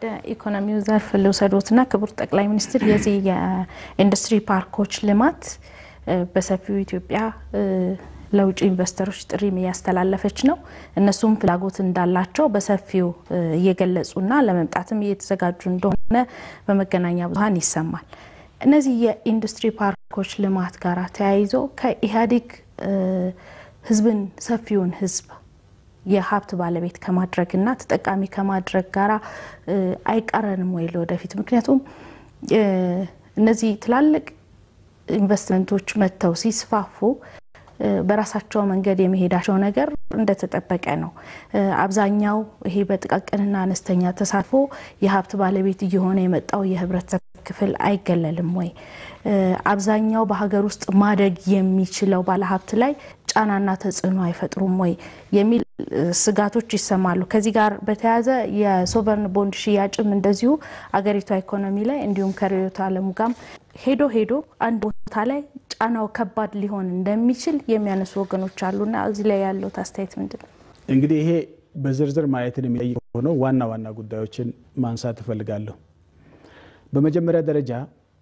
ኢኮኖሚው ዘርፍ ልውሰዶትና ክቡር ጠቅላይ ሚኒስትር የዚህ የኢንዱስትሪ ፓርኮች ልማት በሰፊው ኢትዮጵያ ለውጭ ኢንቨስተሮች ጥሪም እያስተላለፈች ነው። እነሱም ፍላጎት እንዳላቸው በሰፊው እየገለጹና ለመምጣትም እየተዘጋጁ እንደሆነ በመገናኛ ብዙኃን ይሰማል። እነዚህ የኢንዱስትሪ ፓርኮች ልማት ጋር ተያይዞ ከኢህአዴግ ህዝብን ሰፊውን ህዝብ የሀብት ባለቤት ከማድረግና ተጠቃሚ ከማድረግ ጋር አይቃረንም ወይ ለወደፊት? ምክንያቱም እነዚህ ትላልቅ ኢንቨስትመንቶች መጥተው ሲስፋፉ በራሳቸው መንገድ የመሄዳቸው ነገር እንደተጠበቀ ነው። አብዛኛው ይሄ በጥቃቅንና አነስተኛ ተሳትፎ የሀብት ባለቤት እየሆነ የመጣው የህብረተሰብ ክፍል አይገለልም ወይ? አብዛኛው በሀገር ውስጥ ማደግ የሚችለው ባለሀብት ላይ ጫናና ተጽዕኖ አይፈጥሩም ወይ የሚል ስጋቶች ይሰማሉ። ከዚህ ጋር በተያያዘ የሶቨርን ቦንድ ሽያጭም እንደዚሁ አገሪቷ ኢኮኖሚ ላይ እንዲሁም ከርዕዮተ ዓለሙ ጋርም ሄዶ ሄዶ አንድ ቦታ ላይ ጫናው ከባድ ሊሆን እንደሚችል የሚያነሱ ወገኖች አሉና እዚህ ላይ ያለው አስተያየት ምንድን ነው? እንግዲህ ይሄ በዝርዝር ማየትን የሚጠይቅ ሆነው ዋና ዋና ጉዳዮችን ማንሳት እፈልጋለሁ። በመጀመሪያ ደረጃ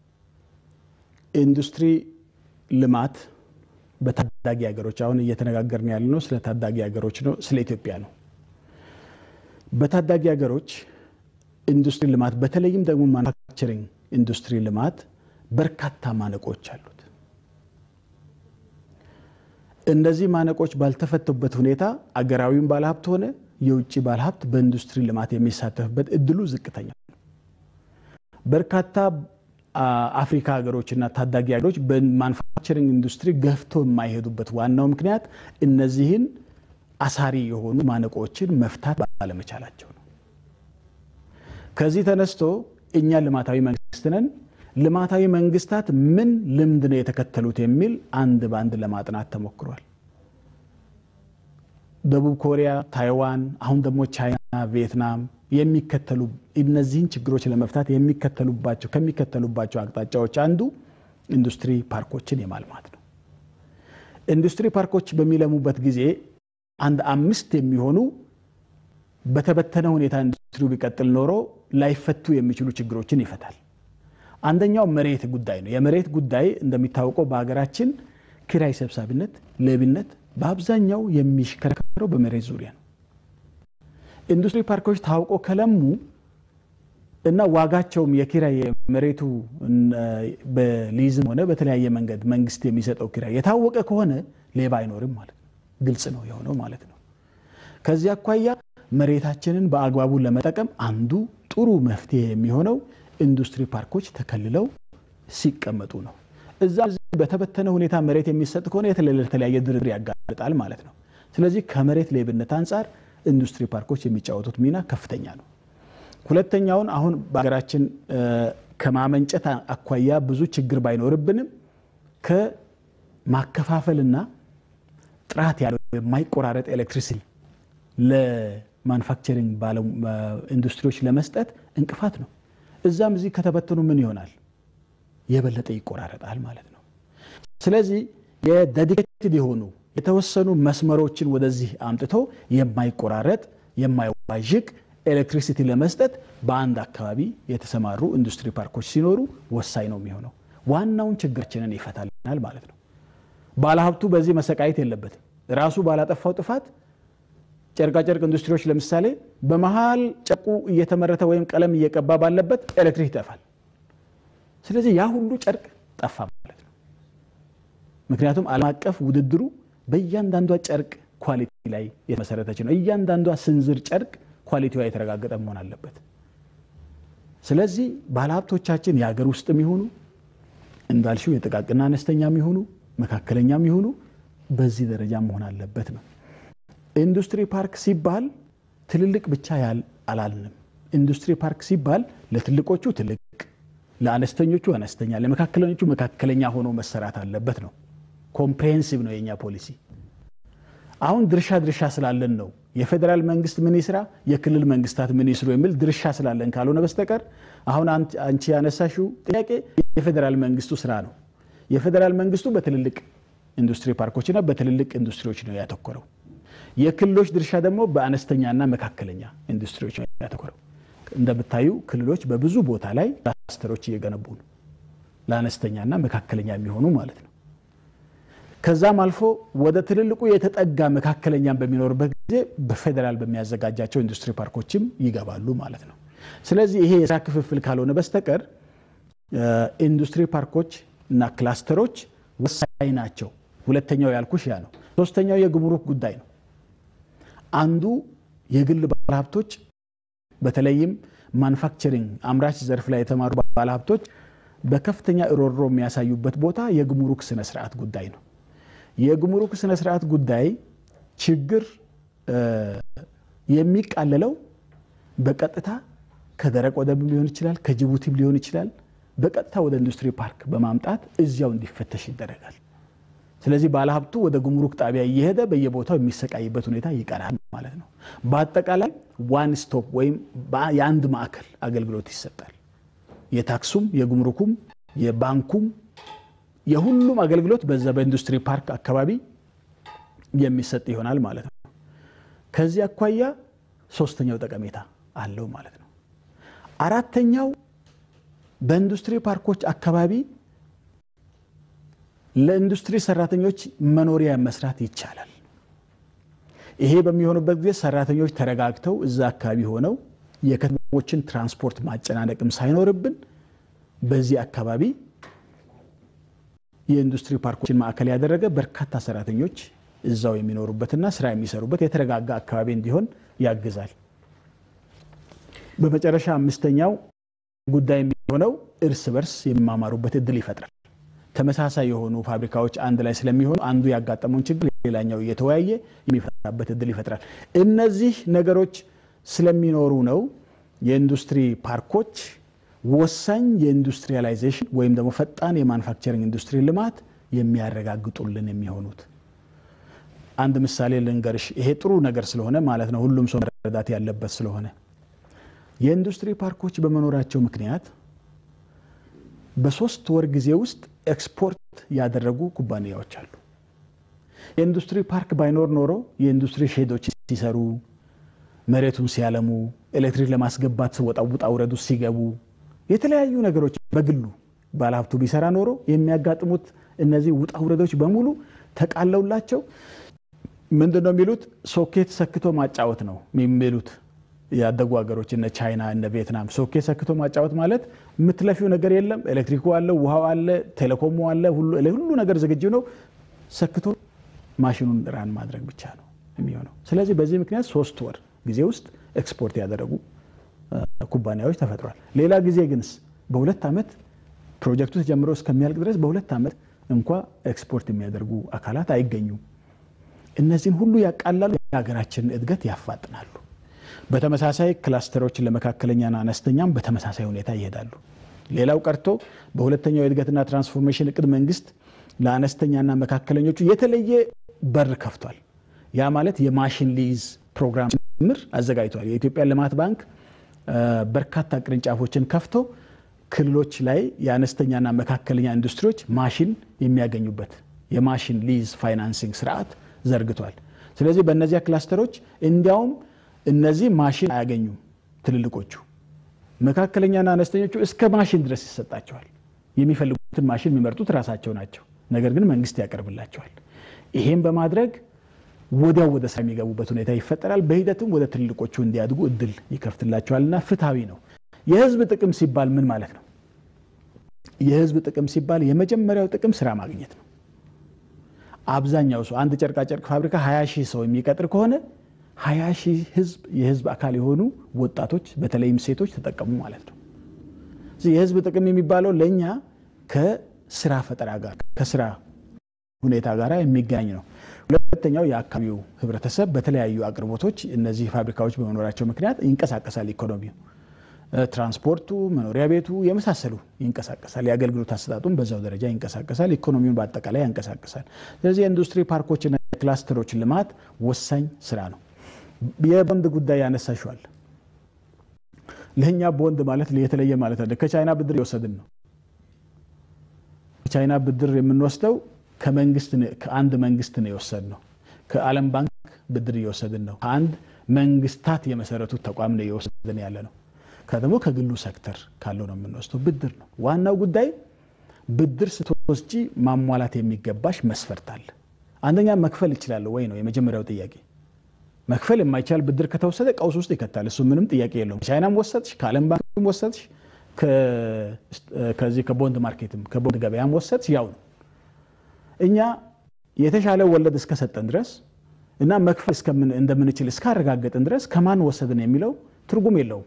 ኢንዱስትሪ ልማት በታዳጊ ሀገሮች አሁን እየተነጋገርን ያለ ነው ስለ ታዳጊ ሀገሮች ነው፣ ስለ ኢትዮጵያ ነው። በታዳጊ ሀገሮች ኢንዱስትሪ ልማት በተለይም ደግሞ ማኑፋክቸሪንግ ኢንዱስትሪ ልማት በርካታ ማነቆች አሉት። እነዚህ ማነቆች ባልተፈቱበት ሁኔታ አገራዊም ባለሀብት ሆነ የውጭ ባለሀብት በኢንዱስትሪ ልማት የሚሳተፍበት እድሉ ዝቅተኛ ነው። በርካታ አፍሪካ ሀገሮችና ታዳጊ ሀገሮች በማኑፋክቸሪንግ ኢንዱስትሪ ገፍቶ የማይሄዱበት ዋናው ምክንያት እነዚህን አሳሪ የሆኑ ማነቆችን መፍታት ባለመቻላቸው ነው። ከዚህ ተነስቶ እኛ ልማታዊ መንግስት ነን፣ ልማታዊ መንግስታት ምን ልምድ ነው የተከተሉት የሚል አንድ በአንድ ለማጥናት ተሞክሯል። ደቡብ ኮሪያ፣ ታይዋን፣ አሁን ደግሞ ቻይና፣ ቪየትናም የሚከተሉ እነዚህን ችግሮች ለመፍታት የሚከተሉባቸው ከሚከተሉባቸው አቅጣጫዎች አንዱ ኢንዱስትሪ ፓርኮችን የማልማት ነው። ኢንዱስትሪ ፓርኮች በሚለሙበት ጊዜ አንድ አምስት የሚሆኑ በተበተነ ሁኔታ ኢንዱስትሪው ቢቀጥል ኖሮ ላይፈቱ የሚችሉ ችግሮችን ይፈታል። አንደኛው መሬት ጉዳይ ነው። የመሬት ጉዳይ እንደሚታወቀው በሀገራችን ኪራይ ሰብሳቢነት፣ ሌብነት በአብዛኛው የሚሽከረከረው በመሬት ዙሪያ ነው። ኢንዱስትሪ ፓርኮች ታውቆ ከለሙ እና ዋጋቸውም የኪራይ መሬቱ በሊዝም ሆነ በተለያየ መንገድ መንግስት የሚሰጠው ኪራይ የታወቀ ከሆነ ሌባ አይኖርም ማለት ነው። ግልጽ ነው የሆነው ማለት ነው። ከዚህ አኳያ መሬታችንን በአግባቡ ለመጠቀም አንዱ ጥሩ መፍትሄ የሚሆነው ኢንዱስትሪ ፓርኮች ተከልለው ሲቀመጡ ነው። እዛ በተበተነ ሁኔታ መሬት የሚሰጥ ከሆነ የተለያየ ድርድር ያጋልጣል ማለት ነው። ስለዚህ ከመሬት ሌብነት አንጻር ኢንዱስትሪ ፓርኮች የሚጫወቱት ሚና ከፍተኛ ነው። ሁለተኛውን አሁን በሀገራችን ከማመንጨት አኳያ ብዙ ችግር ባይኖርብንም ከማከፋፈልና ጥራት ያለው የማይቆራረጥ ኤሌክትሪሲቲ ለማኑፋክቸሪንግ ኢንዱስትሪዎች ለመስጠት እንቅፋት ነው። እዛም እዚህ ከተበተኑ ምን ይሆናል? የበለጠ ይቆራረጣል ማለት ነው። ስለዚህ የዴዲኬትድ የሆኑ የተወሰኑ መስመሮችን ወደዚህ አምጥቶ የማይቆራረጥ የማይዋዥቅ ኤሌክትሪሲቲ ለመስጠት በአንድ አካባቢ የተሰማሩ ኢንዱስትሪ ፓርኮች ሲኖሩ ወሳኝ ነው የሚሆነው። ዋናውን ችግራችንን ይፈታልናል ማለት ነው። ባለሀብቱ በዚህ መሰቃየት የለበትም። ራሱ ባላጠፋው ጥፋት ጨርቃጨርቅ ኢንዱስትሪዎች ለምሳሌ በመሀል ጨርቁ እየተመረተ ወይም ቀለም እየቀባ ባለበት ኤሌክትሪክ ይጠፋል። ስለዚህ ያ ሁሉ ጨርቅ ጠፋ ማለት ነው። ምክንያቱም ዓለም አቀፍ ውድድሩ በእያንዳንዷ ጨርቅ ኳሊቲ ላይ የተመሰረተች ነው። እያንዳንዷ ስንዝር ጨርቅ ኳሊቲዋ የተረጋገጠ መሆን አለበት። ስለዚህ ባለሀብቶቻችን የሀገር ውስጥ የሚሆኑ እንዳልሽው የጥቃቅና አነስተኛ የሚሆኑ መካከለኛ የሚሆኑ በዚህ ደረጃ መሆን አለበት ነው። ኢንዱስትሪ ፓርክ ሲባል ትልልቅ ብቻ ያል አላልንም። ኢንዱስትሪ ፓርክ ሲባል ለትልቆቹ ትልቅ፣ ለአነስተኞቹ አነስተኛ፣ ለመካከለኞቹ መካከለኛ ሆኖ መሰራት አለበት ነው። ኮምፕሬሄንሲቭ ነው የኛ ፖሊሲ። አሁን ድርሻ ድርሻ ስላለን ነው የፌዴራል መንግስት ምን ይስራ፣ የክልል መንግስታት ምን ይስሩ የሚል ድርሻ ስላለን ካልሆነ በስተቀር አሁን አንቺ ያነሳሽው ጥያቄ የፌዴራል መንግስቱ ስራ ነው። የፌዴራል መንግስቱ በትልልቅ ኢንዱስትሪ ፓርኮችና በትልልቅ ኢንዱስትሪዎች ነው ያተኮረው። የክልሎች ድርሻ ደግሞ በአነስተኛና መካከለኛ ኢንዱስትሪዎች ነው ያተኮረው። እንደምታዩ ክልሎች በብዙ ቦታ ላይ ክላስተሮች እየገነቡ ነው፣ ለአነስተኛና መካከለኛ የሚሆኑ ማለት ነው። ከዛም አልፎ ወደ ትልልቁ የተጠጋ መካከለኛም በሚኖርበት ጊዜ በፌዴራል በሚያዘጋጃቸው ኢንዱስትሪ ፓርኮችም ይገባሉ ማለት ነው። ስለዚህ ይሄ የስራ ክፍፍል ካልሆነ በስተቀር ኢንዱስትሪ ፓርኮች እና ክላስተሮች ወሳኝ ናቸው። ሁለተኛው ያልኩሽ ያ ነው። ሶስተኛው የጉምሩክ ጉዳይ ነው። አንዱ የግል ባለሀብቶች በተለይም ማኑፋክቸሪንግ አምራች ዘርፍ ላይ የተማሩ ባለሀብቶች በከፍተኛ እሮሮ የሚያሳዩበት ቦታ የጉምሩክ ስነስርዓት ጉዳይ ነው። የጉምሩክ ስነስርዓት ጉዳይ ችግር የሚቃለለው በቀጥታ ከደረቅ ወደብም ሊሆን ይችላል፣ ከጅቡቲም ሊሆን ይችላል። በቀጥታ ወደ ኢንዱስትሪ ፓርክ በማምጣት እዚያው እንዲፈተሽ ይደረጋል። ስለዚህ ባለሀብቱ ወደ ጉምሩክ ጣቢያ እየሄደ በየቦታው የሚሰቃይበት ሁኔታ ይቀራል ማለት ነው። በአጠቃላይ ዋን ስቶፕ ወይም የአንድ ማዕከል አገልግሎት ይሰጣል። የታክሱም፣ የጉምሩኩም፣ የባንኩም የሁሉም አገልግሎት በዛ በኢንዱስትሪ ፓርክ አካባቢ የሚሰጥ ይሆናል ማለት ነው። ከዚህ አኳያ ሶስተኛው ጠቀሜታ አለው ማለት ነው። አራተኛው በኢንዱስትሪ ፓርኮች አካባቢ ለኢንዱስትሪ ሰራተኞች መኖሪያ መስራት ይቻላል። ይሄ በሚሆንበት ጊዜ ሰራተኞች ተረጋግተው እዛ አካባቢ ሆነው የከተሞችን ትራንስፖርት ማጨናነቅም ሳይኖርብን በዚህ አካባቢ የኢንዱስትሪ ፓርኮችን ማዕከል ያደረገ በርካታ ሰራተኞች እዛው የሚኖሩበትና ስራ የሚሰሩበት የተረጋጋ አካባቢ እንዲሆን ያግዛል። በመጨረሻ አምስተኛው ጉዳይ የሚሆነው እርስ በርስ የሚማማሩበት እድል ይፈጥራል። ተመሳሳይ የሆኑ ፋብሪካዎች አንድ ላይ ስለሚሆኑ አንዱ ያጋጠመውን ችግር ሌላኛው እየተወያየ የሚፈታበት እድል ይፈጥራል። እነዚህ ነገሮች ስለሚኖሩ ነው የኢንዱስትሪ ፓርኮች ወሳኝ የኢንዱስትሪያላይዜሽን ወይም ደግሞ ፈጣን የማኑፋክቸሪንግ ኢንዱስትሪ ልማት የሚያረጋግጡልን የሚሆኑት። አንድ ምሳሌ ልንገርሽ። ይሄ ጥሩ ነገር ስለሆነ ማለት ነው፣ ሁሉም ሰው መረዳት ያለበት ስለሆነ የኢንዱስትሪ ፓርኮች በመኖራቸው ምክንያት በሶስት ወር ጊዜ ውስጥ ኤክስፖርት ያደረጉ ኩባንያዎች አሉ። የኢንዱስትሪ ፓርክ ባይኖር ኖሮ የኢንዱስትሪ ሼዶች ሲሰሩ፣ መሬቱን ሲያለሙ፣ ኤሌክትሪክ ለማስገባት ወጣ ውጣ ውረዱ ሲገቡ፣ የተለያዩ ነገሮች በግሉ ባለሀብቱ ቢሰራ ኖሮ የሚያጋጥሙት እነዚህ ውጣ ውረዶች በሙሉ ተቃለውላቸው ምንድን ነው የሚሉት ሶኬት ሰክቶ ማጫወት ነው የሚሉት ያደጉ ሀገሮች እነ ቻይና እነ ቪየትናም ሶኬት ሰክቶ ማጫወት ማለት የምትለፊው ነገር የለም። ኤሌክትሪኩ አለ፣ ውሃው አለ፣ ቴሌኮሙ አለ፣ ሁሉ ነገር ዝግጁ ነው። ሰክቶ ማሽኑን ራን ማድረግ ብቻ ነው የሚሆነው። ስለዚህ በዚህ ምክንያት ሶስት ወር ጊዜ ውስጥ ኤክስፖርት ያደረጉ ኩባንያዎች ተፈጥሯል። ሌላ ጊዜ ግንስ በሁለት ዓመት ፕሮጀክቱ ተጀምሮ እስከሚያልቅ ድረስ በሁለት ዓመት እንኳ ኤክስፖርት የሚያደርጉ አካላት አይገኙም። እነዚህን ሁሉ ያቃላሉ፣ የሀገራችንን እድገት ያፋጥናሉ። በተመሳሳይ ክላስተሮችን ለመካከለኛና አነስተኛም በተመሳሳይ ሁኔታ ይሄዳሉ። ሌላው ቀርቶ በሁለተኛው የእድገትና ትራንስፎርሜሽን እቅድ መንግስት ለአነስተኛና መካከለኞቹ የተለየ በር ከፍቷል። ያ ማለት የማሽን ሊዝ ፕሮግራም ጭምር አዘጋጅቷል። የኢትዮጵያ ልማት ባንክ በርካታ ቅርንጫፎችን ከፍቶ ክልሎች ላይ የአነስተኛና መካከለኛ ኢንዱስትሪዎች ማሽን የሚያገኙበት የማሽን ሊዝ ፋይናንሲንግ ስርዓት ዘርግቷል። ስለዚህ በእነዚያ ክላስተሮች እንዲያውም እነዚህ ማሽን አያገኙም። ትልልቆቹ መካከለኛና አነስተኞቹ እስከ ማሽን ድረስ ይሰጣቸዋል። የሚፈልጉትን ማሽን የሚመርጡት ራሳቸው ናቸው። ነገር ግን መንግስት ያቀርብላቸዋል። ይሄም በማድረግ ወዲያው ወደ ስራ የሚገቡበት ሁኔታ ይፈጠራል። በሂደትም ወደ ትልልቆቹ እንዲያድጉ እድል ይከፍትላቸዋልና ፍትሐዊ ነው። የህዝብ ጥቅም ሲባል ምን ማለት ነው? የህዝብ ጥቅም ሲባል የመጀመሪያው ጥቅም ስራ ማግኘት ነው። አብዛኛው ሰው አንድ ጨርቃጨርቅ ፋብሪካ 20 ሺህ ሰው የሚቀጥር ከሆነ 20 ሺህ ህዝብ የህዝብ አካል የሆኑ ወጣቶች በተለይም ሴቶች ተጠቀሙ ማለት ነው። የህዝብ ጥቅም የሚባለው ለእኛ ከስራ ፈጠራ ጋር ከስራ ሁኔታ ጋር የሚገናኝ ነው። ሁለተኛው የአካባቢው ህብረተሰብ በተለያዩ አቅርቦቶች እነዚህ ፋብሪካዎች በመኖራቸው ምክንያት ይንቀሳቀሳል። ኢኮኖሚው፣ ትራንስፖርቱ፣ መኖሪያ ቤቱ የመሳሰሉ ይንቀሳቀሳል። የአገልግሎት አሰጣጡም በዛው ደረጃ ይንቀሳቀሳል። ኢኮኖሚውን በአጠቃላይ ያንቀሳቀሳል። ስለዚህ የኢንዱስትሪ ፓርኮችና ክላስተሮች ልማት ወሳኝ ስራ ነው። የቦንድ ጉዳይ ያነሳሸዋል። ለእኛ ቦንድ ማለት የተለየ ማለት አለ። ከቻይና ብድር የወሰድን ነው። ከቻይና ብድር የምንወስደው ከመንግስት ከአንድ መንግስት ነው የወሰድነው። ከዓለም ባንክ ብድር እየወሰድን ነው። ከአንድ መንግስታት የመሰረቱት ተቋም ነው እየወሰድን ያለ ነው። ከደግሞ ከግሉ ሴክተር ካለው ነው የምንወስደው። ብድር ነው ዋናው ጉዳይ። ብድር ስትወስጂ ማሟላት የሚገባሽ መስፈርት አለ። አንደኛ መክፈል ይችላለሁ ወይ ነው የመጀመሪያው ጥያቄ። መክፈል የማይቻል ብድር ከተወሰደ ቀውስ ውስጥ ይከታል። እሱ ምንም ጥያቄ የለውም። ቻይናም ወሰድሽ፣ ከዓለም ባንክም ወሰድሽ፣ ከዚህ ከቦንድ ማርኬትም ከቦንድ ገበያም ወሰድሽ ያው ነው። እኛ የተሻለ ወለድ እስከሰጠን ድረስ እና መክፈል እንደምንችል እስካረጋገጥን ድረስ ከማን ወሰድን የሚለው ትርጉም የለውም።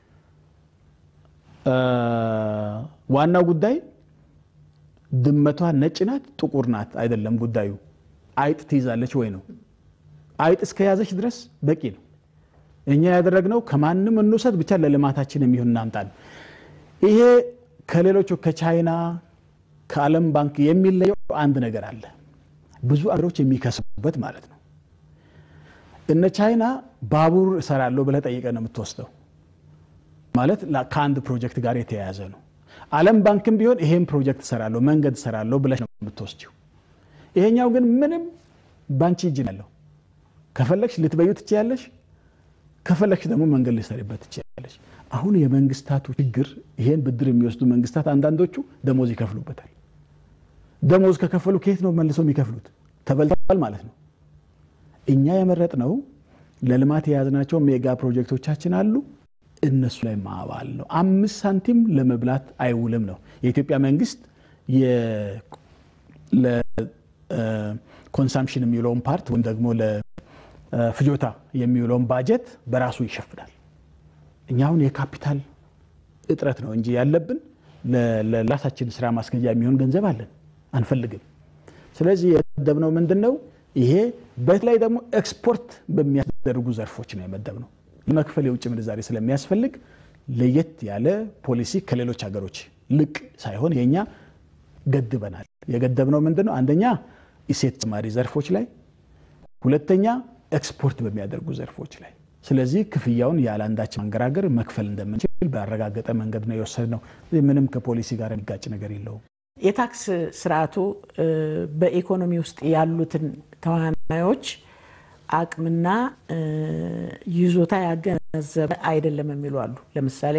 ዋናው ጉዳይ ድመቷ ነጭ ናት ጥቁር ናት አይደለም ጉዳዩ። አይጥ ትይዛለች ወይ ነው። አይጥ እስከያዘች ድረስ በቂ ነው። እኛ ያደረግነው ከማንም እንውሰድ ብቻ ለልማታችን የሚሆን እናምጣል። ይሄ ከሌሎቹ ከቻይና ከዓለም ባንክ የሚለየው አንድ ነገር አለ። ብዙ አገሮች የሚከስቡበት ማለት ነው። እነ ቻይና ባቡር እሰራለሁ ብለህ ጠይቀህ ነው የምትወስደው ማለት ከአንድ ፕሮጀክት ጋር የተያያዘ ነው። ዓለም ባንክም ቢሆን ይሄን ፕሮጀክት እሰራለሁ መንገድ እሰራለሁ ብለሽ ነው የምትወስጂው። ይሄኛው ግን ምንም ባንቺ እጅ ያለው ከፈለግሽ ልትበዩ ትችያለሽ፣ ከፈለግሽ ደግሞ መንገድ ልትሰሪበት ትችያለሽ። አሁን የመንግስታቱ ችግር ይሄን ብድር የሚወስዱ መንግስታት አንዳንዶቹ ደሞዝ ይከፍሉበታል። ደሞዝ ከከፈሉ ከየት ነው መልሰው የሚከፍሉት? ተበልተዋል ማለት ነው። እኛ የመረጥነው ለልማት የያዝናቸው ሜጋ ፕሮጀክቶቻችን አሉ እነሱ ላይ ማዋል ነው። አምስት ሳንቲም ለመብላት አይውልም ነው የኢትዮጵያ መንግስት ለኮንሳምፕሽን የሚውለውን ፓርት ወይም ደግሞ ለፍጆታ የሚውለውን ባጀት በራሱ ይሸፍናል። እኛ አሁን የካፒታል እጥረት ነው እንጂ ያለብን ለራሳችን ስራ ማስገጃ የሚሆን ገንዘብ አለን አንፈልግም። ስለዚህ የመደብነው ምንድን ነው? ይሄ በተለይ ደግሞ ኤክስፖርት በሚያስደርጉ ዘርፎች ነው የመደብነው። ለመክፈል የውጭ ምንዛሬ ስለሚያስፈልግ ለየት ያለ ፖሊሲ ከሌሎች ሀገሮች ልቅ ሳይሆን የእኛ ገድበናል። የገደብነው ምንድን ነው? አንደኛ እሴት ጨማሪ ዘርፎች ላይ፣ ሁለተኛ ኤክስፖርት በሚያደርጉ ዘርፎች ላይ። ስለዚህ ክፍያውን ያለ አንዳች ማንገራገር መክፈል እንደምንችል ባረጋገጠ መንገድ ነው የወሰድነው። ምንም ከፖሊሲ ጋር የሚጋጭ ነገር የለውም። የታክስ ስርዓቱ በኢኮኖሚ ውስጥ ያሉትን ተዋናዮች አቅምና ይዞታ ያገናዘበ አይደለም የሚሉ አሉ። ለምሳሌ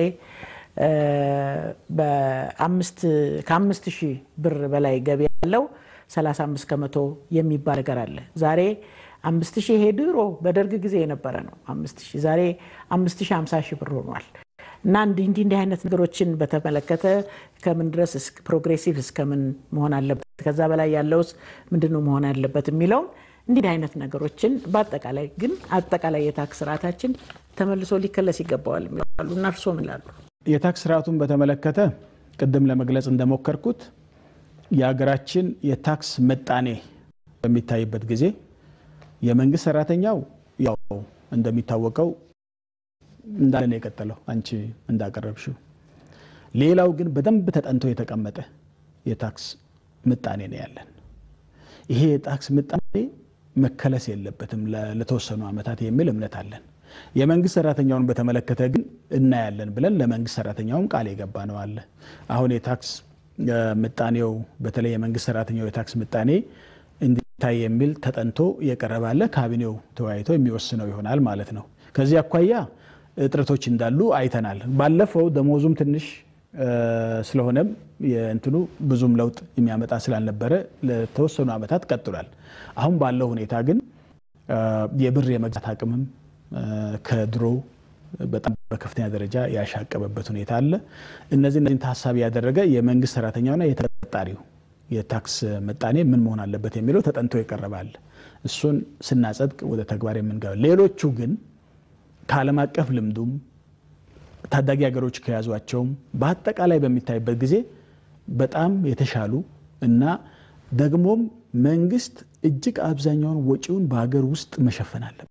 ከአምስት ሺህ ብር በላይ ገቢ ያለው 35 ከመቶ የሚባል ነገር አለ። ዛሬ አምስት ሺህ ይሄ ድሮ በደርግ ጊዜ የነበረ ነው። አምስት ሺህ ዛሬ አምስት ሺህ ሃምሳ ሺህ ብር ሆኗል። እና እንዲህ እንዲህ እንዲህ አይነት ነገሮችን በተመለከተ ከምን ድረስ ፕሮግሬሲቭ እስከምን መሆን አለበት፣ ከዛ በላይ ያለውስ ምንድን ነው መሆን ያለበት የሚለውን እንዲህ አይነት ነገሮችን በአጠቃላይ ግን አጠቃላይ የታክስ ስርዓታችን ተመልሶ ሊከለስ ይገባዋል የሚላሉ እና እርስዎ ምን ይላሉ? የታክስ ስርዓቱን በተመለከተ ቅድም ለመግለጽ እንደሞከርኩት የሀገራችን የታክስ ምጣኔ በሚታይበት ጊዜ የመንግስት ሰራተኛው ያው እንደሚታወቀው እንዳለ ነው የቀጠለው፣ አንቺ እንዳቀረብሽው። ሌላው ግን በደንብ ተጠንቶ የተቀመጠ የታክስ ምጣኔ ነው ያለን። ይሄ የታክስ ምጣኔ መከለስ የለበትም ለተወሰኑ ዓመታት የሚል እምነት አለን። የመንግስት ሰራተኛውን በተመለከተ ግን እናያለን ብለን ለመንግስት ሰራተኛውም ቃል የገባ ነው አለ። አሁን የታክስ ምጣኔው በተለይ የመንግስት ሰራተኛው የታክስ ምጣኔ እንዲታይ የሚል ተጠንቶ የቀረበ አለ። ካቢኔው ተወያይቶ የሚወስነው ይሆናል ማለት ነው። ከዚህ አኳያ እጥረቶች እንዳሉ አይተናል። ባለፈው ደሞዙም ትንሽ ስለሆነም የእንትኑ ብዙም ለውጥ የሚያመጣ ስላልነበረ ለተወሰኑ ዓመታት ቀጥሏል። አሁን ባለው ሁኔታ ግን የብር የመግዛት አቅምም ከድሮ በጣም በከፍተኛ ደረጃ ያሻቀበበት ሁኔታ አለ። እነዚህ እነዚህን ታሳቢ ያደረገ የመንግስት ሰራተኛውና የተቀጣሪው የታክስ ምጣኔ ምን መሆን አለበት የሚለው ተጠንቶ ይቀርባል። እሱን ስናጸድቅ ወደ ተግባር የምንገባ ሌሎቹ ግን ከዓለም አቀፍ ልምዱም ታዳጊ ሀገሮች ከያዟቸውም በአጠቃላይ በሚታይበት ጊዜ በጣም የተሻሉ እና ደግሞም መንግስት እጅግ አብዛኛውን ወጪውን በሀገር ውስጥ መሸፈን አለበት።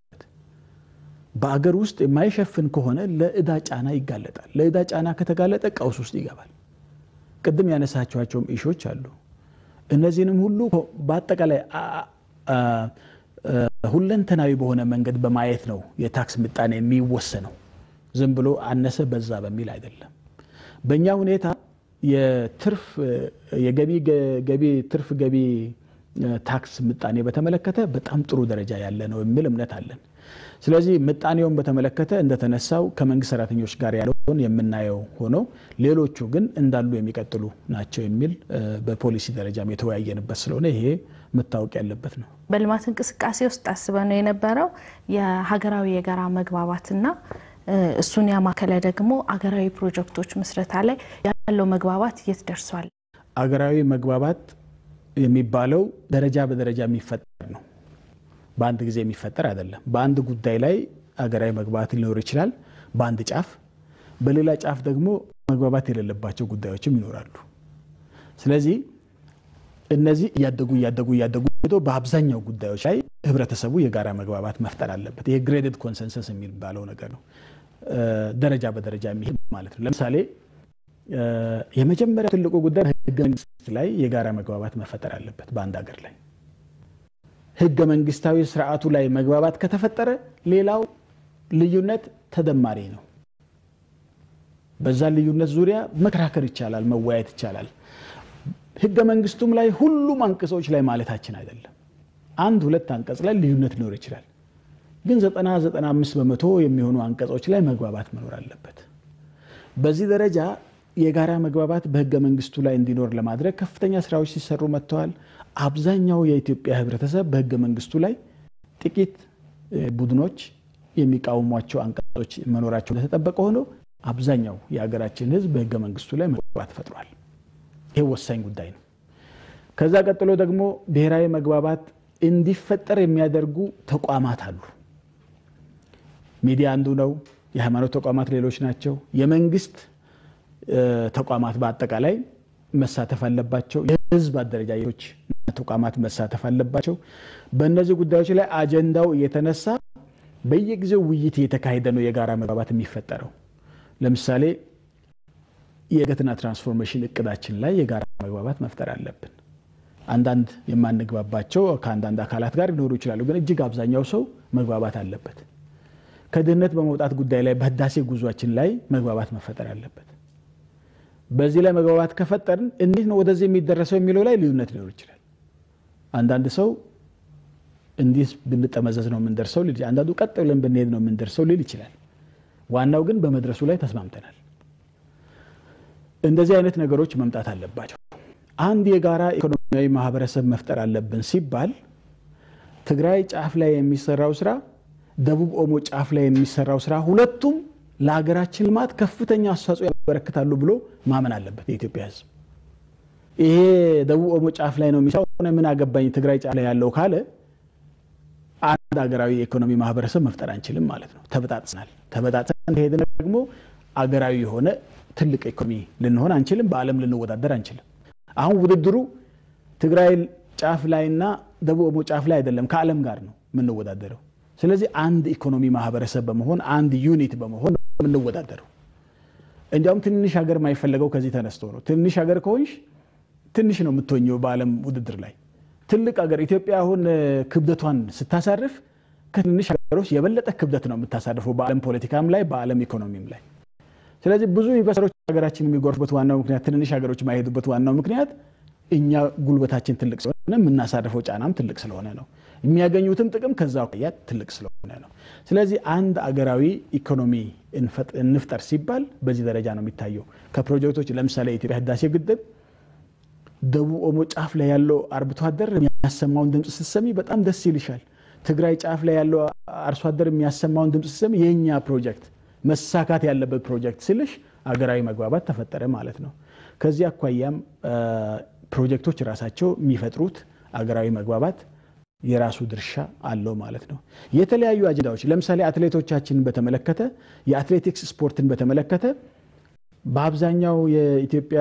በአገር ውስጥ የማይሸፍን ከሆነ ለእዳ ጫና ይጋለጣል። ለእዳ ጫና ከተጋለጠ ቀውስ ውስጥ ይገባል። ቅድም ያነሳቸዋቸውም ኢሾች አሉ። እነዚህንም ሁሉ በአጠቃላይ ሁለንተናዊ በሆነ መንገድ በማየት ነው የታክስ ምጣኔ የሚወሰነው። ዝም ብሎ አነሰ በዛ በሚል አይደለም። በእኛ ሁኔታ የትርፍ የገቢ ገቢ ትርፍ ገቢ ታክስ ምጣኔ በተመለከተ በጣም ጥሩ ደረጃ ያለ ነው የሚል እምነት አለን። ስለዚህ ምጣኔውን በተመለከተ እንደተነሳው ከመንግስት ሰራተኞች ጋር ያለውን የምናየው ሆኖ ሌሎቹ ግን እንዳሉ የሚቀጥሉ ናቸው የሚል በፖሊሲ ደረጃም የተወያየንበት ስለሆነ ይሄ መታወቅ ያለበት ነው። በልማት እንቅስቃሴ ውስጥ አስበ ነው የነበረው የሀገራዊ የጋራ መግባባትና እሱን ያማከለ ደግሞ አገራዊ ፕሮጀክቶች ምስረታ ላይ ያለው መግባባት የት ደርሷል? አገራዊ መግባባት የሚባለው ደረጃ በደረጃ የሚፈጠር ነው። በአንድ ጊዜ የሚፈጠር አይደለም። በአንድ ጉዳይ ላይ አገራዊ መግባባት ሊኖር ይችላል በአንድ ጫፍ፣ በሌላ ጫፍ ደግሞ መግባባት የሌለባቸው ጉዳዮችም ይኖራሉ። ስለዚህ እነዚህ እያደጉ እያደጉ እያደጉ ሄዶ በአብዛኛው ጉዳዮች ላይ ህብረተሰቡ የጋራ መግባባት መፍጠር አለበት። ይሄ ግሬድድ ኮንሰንሰስ የሚባለው ነገር ነው። ደረጃ በደረጃ የሚሄድ ማለት ነው። ለምሳሌ የመጀመሪያ ትልቁ ጉዳይ ህገ መንግስት ላይ የጋራ መግባባት መፈጠር አለበት በአንድ ሀገር ላይ ህገ መንግስታዊ ስርዓቱ ላይ መግባባት ከተፈጠረ ሌላው ልዩነት ተደማሪ ነው። በዛ ልዩነት ዙሪያ መከራከር ይቻላል፣ መወያየት ይቻላል። ህገ መንግስቱም ላይ ሁሉም አንቀጾች ላይ ማለታችን አይደለም። አንድ ሁለት አንቀጽ ላይ ልዩነት ሊኖር ይችላል። ግን ዘጠና ዘጠና አምስት በመቶ የሚሆኑ አንቀጾች ላይ መግባባት መኖር አለበት። በዚህ ደረጃ የጋራ መግባባት በህገ መንግስቱ ላይ እንዲኖር ለማድረግ ከፍተኛ ስራዎች ሲሰሩ መጥተዋል። አብዛኛው የኢትዮጵያ ህብረተሰብ በህገ መንግስቱ ላይ ጥቂት ቡድኖች የሚቃወሟቸው አንቀጾች መኖራቸው እንደተጠበቀ ሆኖ አብዛኛው የሀገራችን ህዝብ በህገ መንግስቱ ላይ መግባባት ፈጥሯል። ይህ ወሳኝ ጉዳይ ነው። ከዛ ቀጥሎ ደግሞ ብሔራዊ መግባባት እንዲፈጠር የሚያደርጉ ተቋማት አሉ። ሚዲያ አንዱ ነው። የሃይማኖት ተቋማት ሌሎች ናቸው። የመንግስት ተቋማት በአጠቃላይ መሳተፍ አለባቸው። የህዝብ አደረጃጀቶች ተቋማት መሳተፍ አለባቸው። በእነዚህ ጉዳዮች ላይ አጀንዳው እየተነሳ በየጊዜው ውይይት እየተካሄደ ነው የጋራ መግባባት የሚፈጠረው። ለምሳሌ የእድገትና ትራንስፎርሜሽን እቅዳችን ላይ የጋራ መግባባት መፍጠር አለብን። አንዳንድ የማንግባባቸው ከአንዳንድ አካላት ጋር ሊኖሩ ይችላሉ፣ ግን እጅግ አብዛኛው ሰው መግባባት አለበት። ከድህነት በመውጣት ጉዳይ ላይ በህዳሴ ጉዟችን ላይ መግባባት መፈጠር አለበት። በዚህ ላይ መግባባት ከፈጠርን እንዴት ነው ወደዚህ የሚደረሰው የሚለው ላይ ልዩነት ሊኖር ይችላል። አንዳንድ ሰው እንዲህ ብንጠመዘዝ ነው የምንደርሰው ሊል፣ አንዳንዱ ቀጥ ብለን ብንሄድ ነው የምንደርሰው ሊል ይችላል። ዋናው ግን በመድረሱ ላይ ተስማምተናል። እንደዚህ አይነት ነገሮች መምጣት አለባቸው። አንድ የጋራ ኢኮኖሚያዊ ማህበረሰብ መፍጠር አለብን ሲባል ትግራይ ጫፍ ላይ የሚሰራው ስራ፣ ደቡብ ኦሞ ጫፍ ላይ የሚሰራው ስራ ሁለቱም ለሀገራችን ልማት ከፍተኛ አስተዋጽኦ ያበረክታሉ ብሎ ማመን አለበት የኢትዮጵያ ሕዝብ። ይሄ ደቡብ ኦሞ ጫፍ ላይ ነው የሚሰራው ምን አገባኝ ትግራይ ጫፍ ላይ ያለው ካለ አንድ ሀገራዊ የኢኮኖሚ ማህበረሰብ መፍጠር አንችልም ማለት ነው። ተበጣጥሰናል። ተበጣጥሰን ሄድን ደግሞ አገራዊ የሆነ ትልቅ ኢኮኖሚ ልንሆን አንችልም። በዓለም ልንወዳደር አንችልም። አሁን ውድድሩ ትግራይ ጫፍ ላይና ደቡብ ኦሞ ጫፍ ላይ አይደለም፣ ከዓለም ጋር ነው የምንወዳደረው። ስለዚህ አንድ ኢኮኖሚ ማህበረሰብ በመሆን አንድ ዩኒት በመሆን ነው የምንወዳደረው። እንዲያውም ትንሽ ሀገር የማይፈለገው ከዚህ ተነስቶ ነው። ትንሽ ሀገር ከሆንሽ ትንሽ ነው የምትሆኘው በዓለም ውድድር ላይ። ትልቅ ሀገር ኢትዮጵያ አሁን ክብደቷን ስታሳርፍ ከትንሽ ሀገሮች የበለጠ ክብደት ነው የምታሳርፈው በዓለም ፖለቲካም ላይ በዓለም ኢኮኖሚም ላይ። ስለዚህ ብዙ ኢንቨስተሮች ሀገራችን የሚጎርፉበት ዋናው ምክንያት ትንንሽ ሀገሮች የማይሄዱበት ዋናው ምክንያት እኛ ጉልበታችን ትልቅ ስለሆነ የምናሳርፈው ጫናም ትልቅ ስለሆነ ነው። የሚያገኙትም ጥቅም ከዛ አኳያ ትልቅ ስለሆነ ነው። ስለዚህ አንድ አገራዊ ኢኮኖሚ እንፍጠር ሲባል በዚህ ደረጃ ነው የሚታየው። ከፕሮጀክቶች ለምሳሌ የኢትዮጵያ ህዳሴ ግድብ ደቡብ ኦሞ ጫፍ ላይ ያለው አርብቶ አደር የሚያሰማውን ድምፅ ስትሰሚ በጣም ደስ ይልሻል። ትግራይ ጫፍ ላይ ያለው አርሶ አደር የሚያሰማውን ድምፅ ስትሰሚ የእኛ ፕሮጀክት መሳካት ያለበት ፕሮጀክት ስልሽ አገራዊ መግባባት ተፈጠረ ማለት ነው። ከዚህ አኳያም ፕሮጀክቶች ራሳቸው የሚፈጥሩት አገራዊ መግባባት የራሱ ድርሻ አለው ማለት ነው። የተለያዩ አጀንዳዎች ለምሳሌ አትሌቶቻችንን በተመለከተ የአትሌቲክስ ስፖርትን በተመለከተ በአብዛኛው የኢትዮጵያ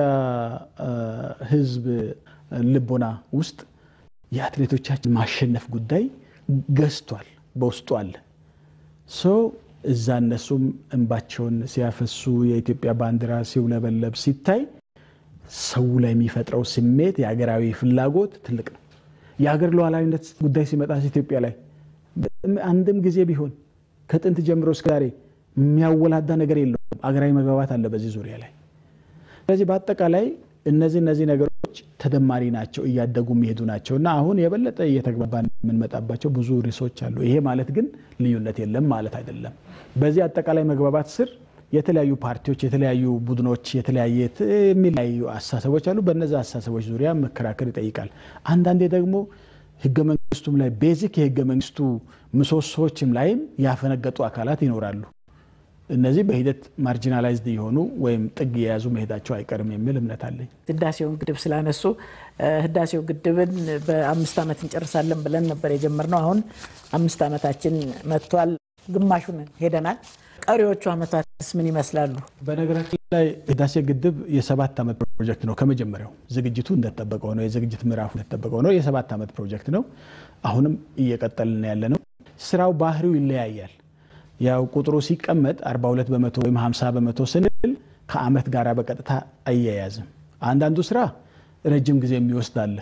ሕዝብ ልቦና ውስጥ የአትሌቶቻችን ማሸነፍ ጉዳይ ገዝቷል፣ በውስጡ አለ። ሰው እዛ እነሱም እንባቸውን ሲያፈሱ የኢትዮጵያ ባንዲራ ሲውለበለብ ሲታይ ሰው ላይ የሚፈጥረው ስሜት የሀገራዊ ፍላጎት ትልቅ ነው። የሀገር ሉዓላዊነት ጉዳይ ሲመጣ ኢትዮጵያ ላይ አንድም ጊዜ ቢሆን ከጥንት ጀምሮ እስከ ዛሬ የሚያወላዳ ነገር የለውም። አገራዊ መግባባት አለ በዚህ ዙሪያ ላይ። ስለዚህ በአጠቃላይ እነዚህ እነዚህ ነገሮች ተደማሪ ናቸው፣ እያደጉ የሚሄዱ ናቸው እና አሁን የበለጠ እየተግባባን የምንመጣባቸው ብዙ ርዕሶች አሉ። ይሄ ማለት ግን ልዩነት የለም ማለት አይደለም። በዚህ አጠቃላይ መግባባት ስር የተለያዩ ፓርቲዎች፣ የተለያዩ ቡድኖች፣ የተለያየ የሚለያዩ አስተሳሰቦች አሉ። በእነዚህ አስተሳሰቦች ዙሪያ መከራከር ይጠይቃል። አንዳንዴ ደግሞ ህገ መንግስቱም ላይ ቤዚክ የህገ መንግስቱ ምሰሶዎችም ላይም ያፈነገጡ አካላት ይኖራሉ። እነዚህ በሂደት ማርጂናላይዝድ የሆኑ ወይም ጥግ የያዙ መሄዳቸው አይቀርም የሚል እምነት አለኝ። ህዳሴውን ግድብ ስላነሱ ህዳሴው ግድብን በአምስት ዓመት እንጨርሳለን ብለን ነበር የጀመርነው። አሁን አምስት ዓመታችን መጥቷል። ግማሹን ሄደናል። ቀሪዎቹ ዓመታትስ ምን ይመስላሉ? በነገራችን ላይ ህዳሴ ግድብ የሰባት ዓመት ፕሮጀክት ነው። ከመጀመሪያው ዝግጅቱ እንደተጠበቀው ነው። የዝግጅት ምዕራፉ እንደተጠበቀው ነው። የሰባት ዓመት ፕሮጀክት ነው። አሁንም እየቀጠልን ያለ ነው። ስራው ባህሪው ይለያያል። ያው ቁጥሩ ሲቀመጥ 42 በመቶ ወይም 50 በመቶ ስንል ከአመት ጋር በቀጥታ አያያዝም። አንዳንዱ ስራ ረጅም ጊዜ የሚወስድ አለ።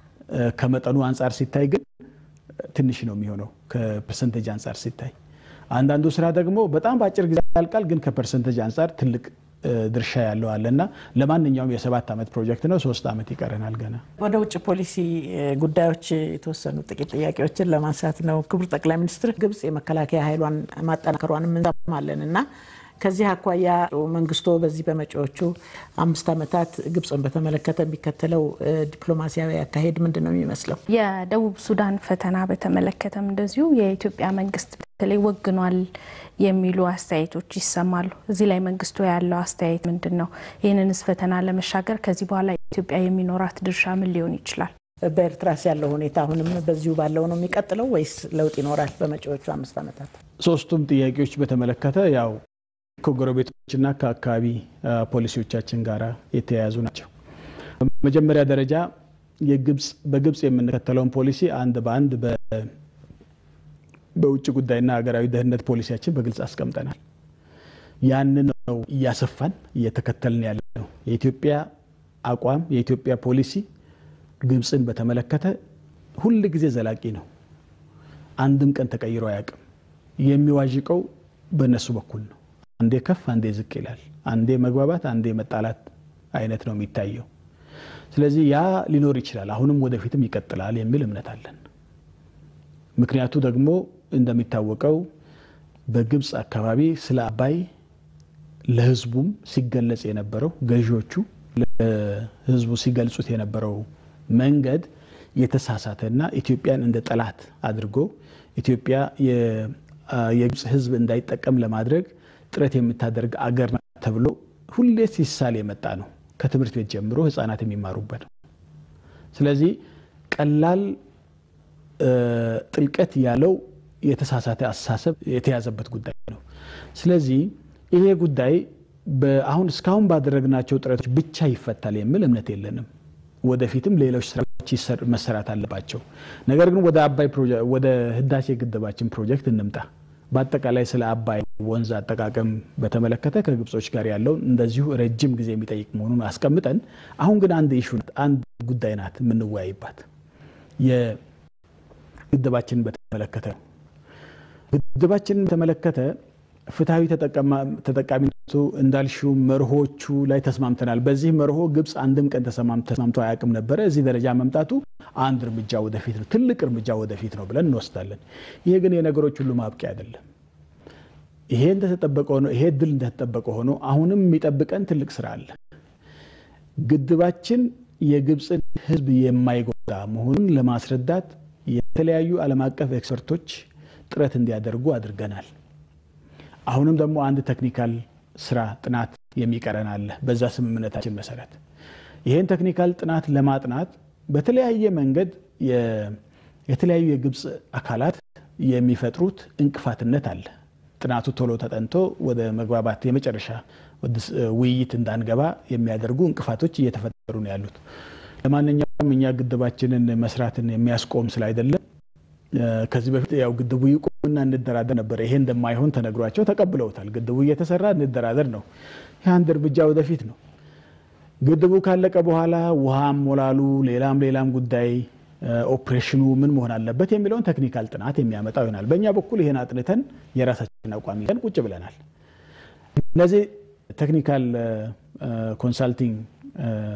ከመጠኑ አንጻር ሲታይ ግን ትንሽ ነው የሚሆነው ከፐርሰንቴጅ አንጻር ሲታይ። አንዳንዱ ስራ ደግሞ በጣም በአጭር ጊዜ ያልቃል፣ ግን ከፐርሰንቴጅ አንጻር ትልቅ ድርሻ ያለው አለ እና ለማንኛውም የሰባት ዓመት ፕሮጀክት ነው። ሶስት ዓመት ይቀረናል ገና። ወደ ውጭ ፖሊሲ ጉዳዮች የተወሰኑ ጥቂት ጥያቄዎችን ለማንሳት ነው። ክቡር ጠቅላይ ሚኒስትር፣ ግብጽ የመከላከያ ኃይሏን ማጠናከሯን እንሰማለን እና ከዚህ አኳያ መንግስቶ በዚህ በመጪዎቹ አምስት ዓመታት ግብፅን በተመለከተ የሚከተለው ዲፕሎማሲያዊ አካሄድ ምንድን ነው የሚመስለው? የደቡብ ሱዳን ፈተና በተመለከተም እንደዚሁ የኢትዮጵያ መንግስት በተለይ ወግኗል የሚሉ አስተያየቶች ይሰማሉ። እዚህ ላይ መንግስቱ ያለው አስተያየት ምንድን ነው? ይህንንስ ፈተና ለመሻገር ከዚህ በኋላ ኢትዮጵያ የሚኖራት ድርሻ ምን ሊሆን ይችላል? በኤርትራስ ያለው ሁኔታ አሁንም በዚሁ ባለው ነው የሚቀጥለው ወይስ ለውጥ ይኖራል በመጪዎቹ አምስት ዓመታት? ሶስቱም ጥያቄዎች በተመለከተ ያው ከጎረቤቶችና ከአካባቢ ፖሊሲዎቻችን ጋር የተያያዙ ናቸው። በመጀመሪያ ደረጃ በግብፅ የምንከተለውን ፖሊሲ አንድ በአንድ በውጭ ጉዳይና ሀገራዊ ደህንነት ፖሊሲያችን በግልጽ አስቀምጠናል። ያንን ነው እያሰፋን እየተከተልን ያለ ነው። የኢትዮጵያ አቋም የኢትዮጵያ ፖሊሲ ግብፅን በተመለከተ ሁል ጊዜ ዘላቂ ነው። አንድም ቀን ተቀይሮ አያውቅም። የሚዋዥቀው በእነሱ በኩል ነው። አንዴ ከፍ አንዴ ዝቅ ይላል። አንዴ መግባባት አንዴ መጣላት አይነት ነው የሚታየው። ስለዚህ ያ ሊኖር ይችላል፣ አሁንም ወደፊትም ይቀጥላል የሚል እምነት አለን። ምክንያቱ ደግሞ እንደሚታወቀው በግብፅ አካባቢ ስለ አባይ ለሕዝቡም ሲገለጽ የነበረው ገዢዎቹ ለሕዝቡ ሲገልጹት የነበረው መንገድ የተሳሳተና ኢትዮጵያን እንደ ጠላት አድርጎ ኢትዮጵያ የግብፅ ሕዝብ እንዳይጠቀም ለማድረግ ጥረት የምታደርግ አገር ተብሎ ሁሌ ሲሳል የመጣ ነው። ከትምህርት ቤት ጀምሮ ህፃናት የሚማሩበት ነው። ስለዚህ ቀላል ጥልቀት ያለው የተሳሳተ አስተሳሰብ የተያዘበት ጉዳይ ነው። ስለዚህ ይሄ ጉዳይ አሁን እስካሁን ባደረግናቸው ጥረቶች ብቻ ይፈታል የሚል እምነት የለንም። ወደፊትም ሌሎች ስራዎች መሰራት አለባቸው። ነገር ግን ወደ አባይ ወደ ህዳሴ ግድባችን ፕሮጀክት እንምጣ። በአጠቃላይ ስለ አባይ ወንዝ አጠቃቀም በተመለከተ ከግብጾች ጋር ያለውን እንደዚሁ ረጅም ጊዜ የሚጠይቅ መሆኑን አስቀምጠን አሁን ግን አንድ ኢሹ አንድ ጉዳይ ናት የምንወያይባት የግድባችንን በተመለከተ ነው። ግድባችንን በተመለከተ ፍትሐዊ ተጠቃሚነቱ እንዳልሽው መርሆቹ ላይ ተስማምተናል። በዚህ መርሆ ግብፅ አንድም ቀን ተስማምቶ አያውቅም ነበረ። እዚህ ደረጃ መምጣቱ አንድ እርምጃ ወደፊት ነው፣ ትልቅ እርምጃ ወደፊት ነው ብለን እንወስዳለን። ይሄ ግን የነገሮች ሁሉ ማብቂያ አይደለም። ይሄ እንደተጠበቀ ሆኖ ይሄ ድል እንደተጠበቀ ሆኖ አሁንም የሚጠብቀን ትልቅ ስራ አለ። ግድባችን የግብፅን ሕዝብ የማይጎዳ መሆኑን ለማስረዳት የተለያዩ ዓለም አቀፍ ኤክስፐርቶች ጥረት እንዲያደርጉ አድርገናል። አሁንም ደግሞ አንድ ቴክኒካል ስራ ጥናት የሚቀረን አለ። በዛ ስምምነታችን መሰረት ይህን ቴክኒካል ጥናት ለማጥናት በተለያየ መንገድ የተለያዩ የግብፅ አካላት የሚፈጥሩት እንቅፋትነት አለ። ጥናቱ ቶሎ ተጠንቶ ወደ መግባባት የመጨረሻ ውይይት እንዳንገባ የሚያደርጉ እንቅፋቶች እየተፈጠሩ ነው ያሉት። ለማንኛውም እኛ ግድባችንን መስራትን የሚያስቆም ስላይደለም ከዚህ በፊት ያው ግድቡ ይቁምና እንደራደር ነበረ። ይሄ እንደማይሆን ተነግሯቸው ተቀብለውታል። ግድቡ እየተሰራ እንደራደር ነው። ይህ አንድ እርምጃ ወደፊት ነው። ግድቡ ካለቀ በኋላ ውሃም ሞላሉ፣ ሌላም ሌላም ጉዳይ ኦፕሬሽኑ ምን መሆን አለበት የሚለውን ቴክኒካል ጥናት የሚያመጣው ይሆናል። በእኛ በኩል ይሄን አጥንተን የራሳችን አቋም ይዘን ቁጭ ብለናል። እነዚህ ቴክኒካል ኮንሳልቲንግ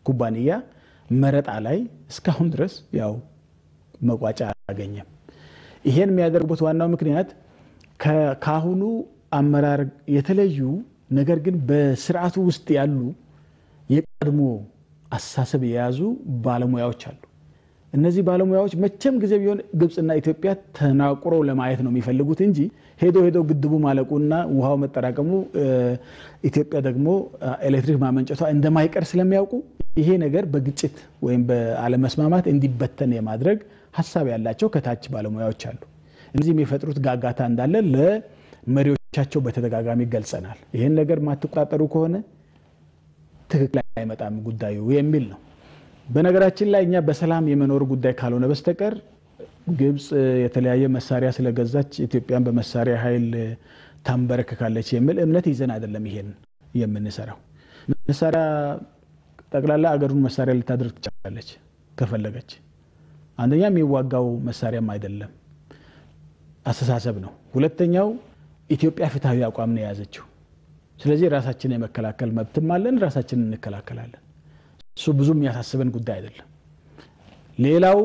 ኩባንያ መረጣ ላይ እስካሁን ድረስ ያው መቋጫ አላገኘም። ይሄን የሚያደርጉበት ዋናው ምክንያት ከአሁኑ አመራር የተለዩ ነገር ግን በስርዓቱ ውስጥ ያሉ የቀድሞ አስተሳሰብ የያዙ ባለሙያዎች አሉ። እነዚህ ባለሙያዎች መቼም ጊዜ ቢሆን ግብፅና ኢትዮጵያ ተናቁረው ለማየት ነው የሚፈልጉት እንጂ ሄዶ ሄዶ ግድቡ ማለቁና ውሃው መጠራቀሙ ኢትዮጵያ ደግሞ ኤሌክትሪክ ማመንጨቷ እንደማይቀር ስለሚያውቁ ይሄ ነገር በግጭት ወይም በአለመስማማት እንዲበተን የማድረግ ሀሳብ ያላቸው ከታች ባለሙያዎች አሉ። እነዚህ የሚፈጥሩት ጋጋታ እንዳለ ለመሪዎቻቸው በተደጋጋሚ ገልጸናል። ይህን ነገር ማትቆጣጠሩ ከሆነ ትክክል አይመጣም ጉዳዩ የሚል ነው። በነገራችን ላይ እኛ በሰላም የመኖር ጉዳይ ካልሆነ በስተቀር ግብፅ የተለያየ መሳሪያ ስለገዛች ኢትዮጵያን በመሳሪያ ኃይል ታንበረክካለች የሚል እምነት ይዘን አይደለም ይሄን የምንሰራው። መሳሪያ ጠቅላላ አገሩን መሳሪያ ልታደርግ ትችላለች ከፈለገች። አንደኛ የሚዋጋው መሳሪያም አይደለም አስተሳሰብ ነው። ሁለተኛው ኢትዮጵያ ፍትሐዊ አቋም ነው የያዘችው። ስለዚህ ራሳችንን የመከላከል መብትም አለን፣ ራሳችንን እንከላከላለን። እሱ ብዙ የሚያሳስበን ጉዳይ አይደለም። ሌላው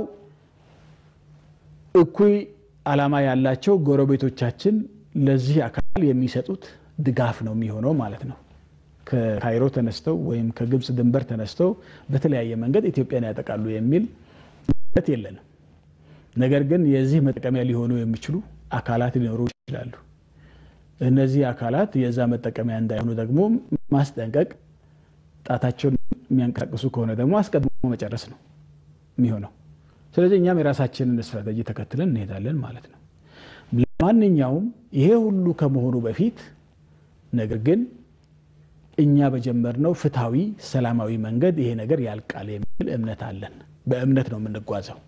እኩይ ዓላማ ያላቸው ጎረቤቶቻችን ለዚህ አካል የሚሰጡት ድጋፍ ነው የሚሆነው ማለት ነው። ከካይሮ ተነስተው ወይም ከግብፅ ድንበር ተነስተው በተለያየ መንገድ ኢትዮጵያን ያጠቃሉ የሚል ት የለንም። ነገር ግን የዚህ መጠቀሚያ ሊሆኑ የሚችሉ አካላት ሊኖሩ ይችላሉ። እነዚህ አካላት የዛ መጠቀሚያ እንዳይሆኑ ደግሞ ማስጠንቀቅ፣ ጣታቸውን የሚያንቀሳቅሱ ከሆነ ደግሞ አስቀድሞ መጨረስ ነው የሚሆነው። ስለዚህ እኛም የራሳችንን ስትራቴጂ ተከትለን እንሄዳለን ማለት ነው። ለማንኛውም ይሄ ሁሉ ከመሆኑ በፊት ነገር ግን እኛ በጀመርነው ፍትሐዊ ሰላማዊ መንገድ ይሄ ነገር ያልቃል የሚል እምነት አለን። በእምነት ነው የምንጓዘው።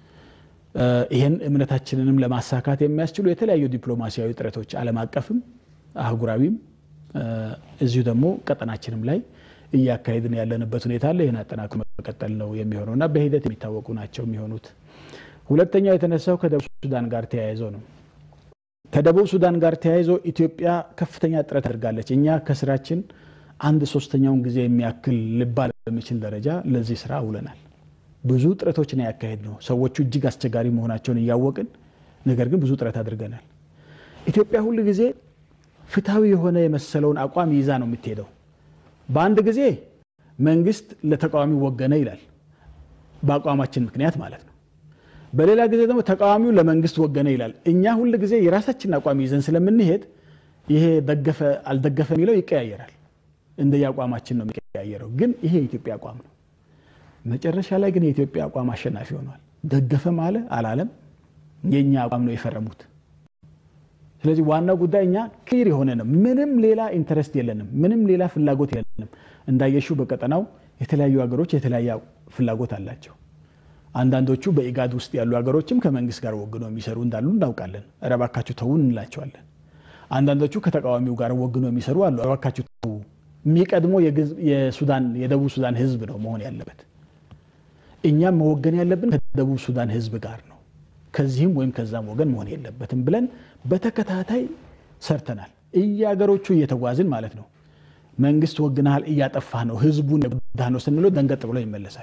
ይህን እምነታችንንም ለማሳካት የሚያስችሉ የተለያዩ ዲፕሎማሲያዊ ጥረቶች ዓለም አቀፍም አህጉራዊም እዚሁ ደግሞ ቀጠናችንም ላይ እያካሄድን ያለንበት ሁኔታ አለ። ይህን አጠናክሮ መቀጠል ነው የሚሆነው እና በሂደት የሚታወቁ ናቸው የሚሆኑት። ሁለተኛው የተነሳው ከደቡብ ሱዳን ጋር ተያይዞ ነው። ከደቡብ ሱዳን ጋር ተያይዞ ኢትዮጵያ ከፍተኛ ጥረት አድርጋለች። እኛ ከስራችን አንድ ሶስተኛውን ጊዜ የሚያክል ልባል በሚችል ደረጃ ለዚህ ስራ ውለናል። ብዙ ጥረቶችን ያካሄድ ነው። ሰዎቹ እጅግ አስቸጋሪ መሆናቸውን እያወቅን ነገር ግን ብዙ ጥረት አድርገናል። ኢትዮጵያ ሁል ጊዜ ፍትሐዊ የሆነ የመሰለውን አቋም ይዛ ነው የምትሄደው። በአንድ ጊዜ መንግስት ለተቃዋሚ ወገነ ይላል፣ በአቋማችን ምክንያት ማለት ነው። በሌላ ጊዜ ደግሞ ተቃዋሚው ለመንግስት ወገነ ይላል። እኛ ሁል ጊዜ የራሳችንን አቋም ይዘን ስለምንሄድ ይሄ ደገፈ አልደገፈ የሚለው ይቀያየራል። እንደ የአቋማችን ነው የሚቀያየረው። ግን ይሄ የኢትዮጵያ አቋም ነው። መጨረሻ ላይ ግን የኢትዮጵያ አቋም አሸናፊ ሆኗል። ደገፈም አለ አላለም የእኛ አቋም ነው የፈረሙት። ስለዚህ ዋናው ጉዳይ እኛ ክሊር የሆነ ነው። ምንም ሌላ ኢንተረስት የለንም። ምንም ሌላ ፍላጎት የለንም። እንዳየሹ በቀጠናው የተለያዩ ሀገሮች የተለያየ ፍላጎት አላቸው። አንዳንዶቹ በኢጋድ ውስጥ ያሉ ሀገሮችም ከመንግስት ጋር ወግኖ የሚሰሩ እንዳሉ እናውቃለን። ኧረ እባካችሁ ተውን እንላቸዋለን። አንዳንዶቹ ከተቃዋሚው ጋር ወግኖ የሚሰሩ አሉ። እባካችሁ ተው። የሚቀድመው የሱዳን የደቡብ ሱዳን ህዝብ ነው መሆን ያለበት። እኛም መወገን ያለብን ከደቡብ ሱዳን ህዝብ ጋር ነው። ከዚህም ወይም ከዛም ወገን መሆን የለበትም ብለን በተከታታይ ሰርተናል። እየሀገሮቹ እየተጓዝን ማለት ነው። መንግስት ወግናሃል፣ እያጠፋህ ነው፣ ህዝቡን የጎዳህ ነው ስንለው ደንገጥ ብሎ ይመለሳል።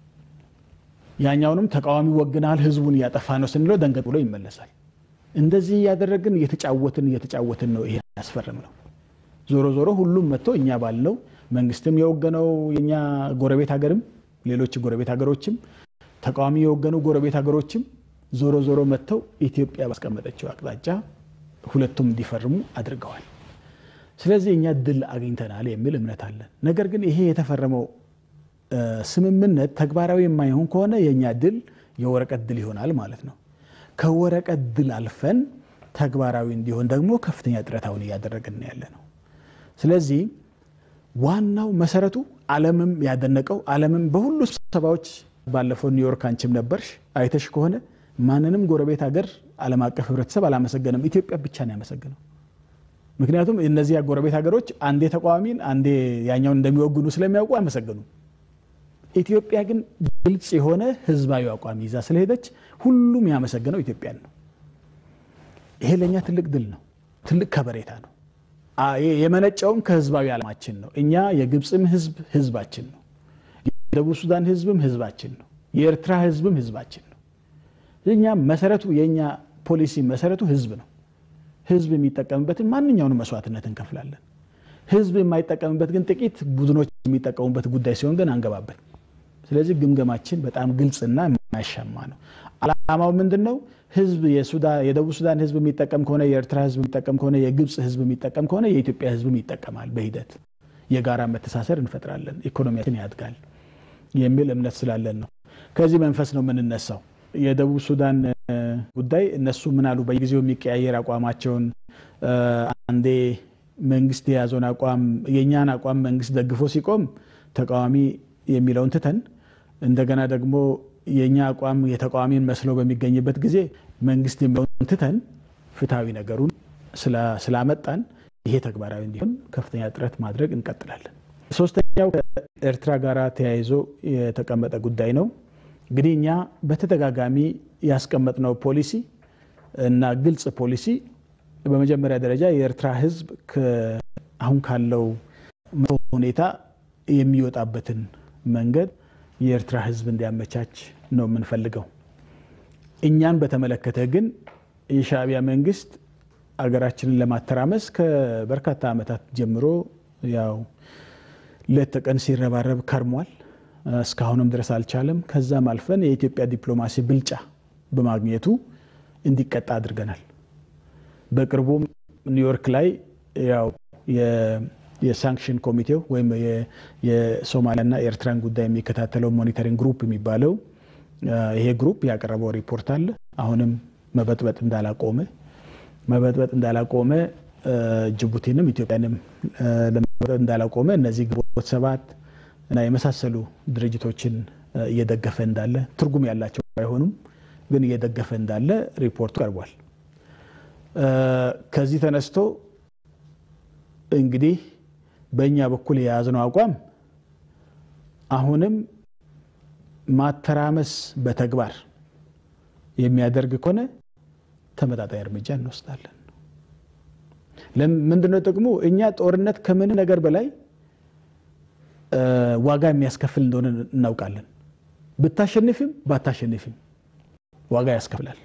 ያኛውንም ተቃዋሚ ወግናሃል፣ ህዝቡን እያጠፋህ ነው ስንለው ደንገጥ ብሎ ይመለሳል። እንደዚህ እያደረግን እየተጫወትን እየተጫወትን ነው ይሄ ያስፈርም ነው። ዞሮ ዞሮ ሁሉም መጥቶ እኛ ባልነው መንግስትም የወገነው የኛ ጎረቤት ሀገርም ሌሎች ጎረቤት ሀገሮችም ተቃዋሚ የወገኑ ጎረቤት ሀገሮችም ዞሮ ዞሮ መጥተው ኢትዮጵያ ባስቀመጠችው አቅጣጫ ሁለቱም እንዲፈርሙ አድርገዋል። ስለዚህ እኛ ድል አግኝተናል የሚል እምነት አለን። ነገር ግን ይሄ የተፈረመው ስምምነት ተግባራዊ የማይሆን ከሆነ የእኛ ድል የወረቀት ድል ይሆናል ማለት ነው። ከወረቀት ድል አልፈን ተግባራዊ እንዲሆን ደግሞ ከፍተኛ ጥረት አሁን እያደረግን ያለ ነው። ስለዚህ ዋናው መሰረቱ ዓለምም ያደነቀው ዓለምም በሁሉ ስብሰባዎች ባለፈው ኒውዮርክ አንቺም ነበርሽ አይተሽ ከሆነ ማንንም ጎረቤት ሀገር ዓለም አቀፍ ህብረተሰብ አላመሰገንም። ኢትዮጵያ ብቻ ነው ያመሰገነው። ምክንያቱም እነዚህ ጎረቤት ሀገሮች አንዴ ተቃዋሚን አንዴ ያኛውን እንደሚወግኑ ስለሚያውቁ አመሰገኑ። ኢትዮጵያ ግን ግልጽ የሆነ ህዝባዊ አቋም ይዛ ስለሄደች ሁሉም ያመሰገነው ኢትዮጵያን ነው። ይሄ ለእኛ ትልቅ ድል ነው፣ ትልቅ ከበሬታ ነው። የመነጨውም ከህዝባዊ ዓላማችን ነው። እኛ የግብፅም ህዝብ ህዝባችን ነው፣ የደቡብ ሱዳን ህዝብም ህዝባችን ነው። የኤርትራ ህዝብም ህዝባችን ነው። እኛ መሰረቱ የእኛ ፖሊሲ መሰረቱ ህዝብ ነው። ህዝብ የሚጠቀምበትን ማንኛውንም መስዋዕትነት እንከፍላለን። ህዝብ የማይጠቀምበት ግን ጥቂት ቡድኖች የሚጠቀሙበት ጉዳይ ሲሆን ግን አንገባበት። ስለዚህ ግምገማችን በጣም ግልጽና የማያሻማ ነው። አላማው ምንድን ነው? ህዝብ የደቡብ ሱዳን ህዝብ የሚጠቀም ከሆነ የኤርትራ ህዝብ የሚጠቀም ከሆነ የግብፅ ህዝብ የሚጠቀም ከሆነ የኢትዮጵያ ህዝብም ይጠቀማል። በሂደት የጋራ መተሳሰር እንፈጥራለን፣ ኢኮኖሚያችን ያድጋል የሚል እምነት ስላለን ነው። ከዚህ መንፈስ ነው የምንነሳው። የደቡብ ሱዳን ጉዳይ እነሱ ምን አሉ? በየጊዜው የሚቀያየር አቋማቸውን አንዴ መንግስት የያዘውን አቋም የእኛን አቋም መንግስት ደግፎ ሲቆም ተቃዋሚ የሚለውን ትተን እንደገና ደግሞ የእኛ አቋም የተቃዋሚን መስለው በሚገኝበት ጊዜ መንግስት የሚለውን ትተን ፍትሐዊ ነገሩን ስላመጣን ይሄ ተግባራዊ እንዲሆን ከፍተኛ ጥረት ማድረግ እንቀጥላለን። ሶስተኛው ከኤርትራ ጋር ተያይዞ የተቀመጠ ጉዳይ ነው። እንግዲህ እኛ በተደጋጋሚ ያስቀመጥነው ፖሊሲ እና ግልጽ ፖሊሲ በመጀመሪያ ደረጃ የኤርትራ ህዝብ አሁን ካለው ሁኔታ የሚወጣበትን መንገድ የኤርትራ ህዝብ እንዲያመቻች ነው የምንፈልገው። እኛን በተመለከተ ግን የሻዕቢያ መንግስት አገራችንን ለማተራመስ ከበርካታ ዓመታት ጀምሮ ያው ሌት ተቀን ሲረባረብ ከርሟል። እስካሁንም ድረስ አልቻለም። ከዛም አልፈን የኢትዮጵያ ዲፕሎማሲ ብልጫ በማግኘቱ እንዲቀጣ አድርገናል። በቅርቡም ኒውዮርክ ላይ ያው የሳንክሽን ኮሚቴው ወይም የሶማሊያና የኤርትራን ጉዳይ የሚከታተለው ሞኒተሪንግ ግሩፕ የሚባለው ይሄ ግሩፕ ያቀረበው ሪፖርት አለ። አሁንም መበጥበጥ እንዳላቆመ መበጥበጥ እንዳላቆመ ጅቡቲንም ኢትዮጵያንም ለመበጥበጥ እንዳላቆመ እነዚህ ግንቦት ሰባት እና የመሳሰሉ ድርጅቶችን እየደገፈ እንዳለ ትርጉም ያላቸው ባይሆኑም ግን እየደገፈ እንዳለ ሪፖርቱ ቀርቧል። ከዚህ ተነስቶ እንግዲህ በእኛ በኩል የያዝነው አቋም አሁንም ማተራመስ በተግባር የሚያደርግ ከሆነ ተመጣጣኝ እርምጃ እንወስዳለን። ምንድነው ጥቅሙ? እኛ ጦርነት ከምን ነገር በላይ ዋጋ የሚያስከፍል እንደሆነ እናውቃለን። ብታሸንፍም ባታሸንፍም ዋጋ ያስከፍላል።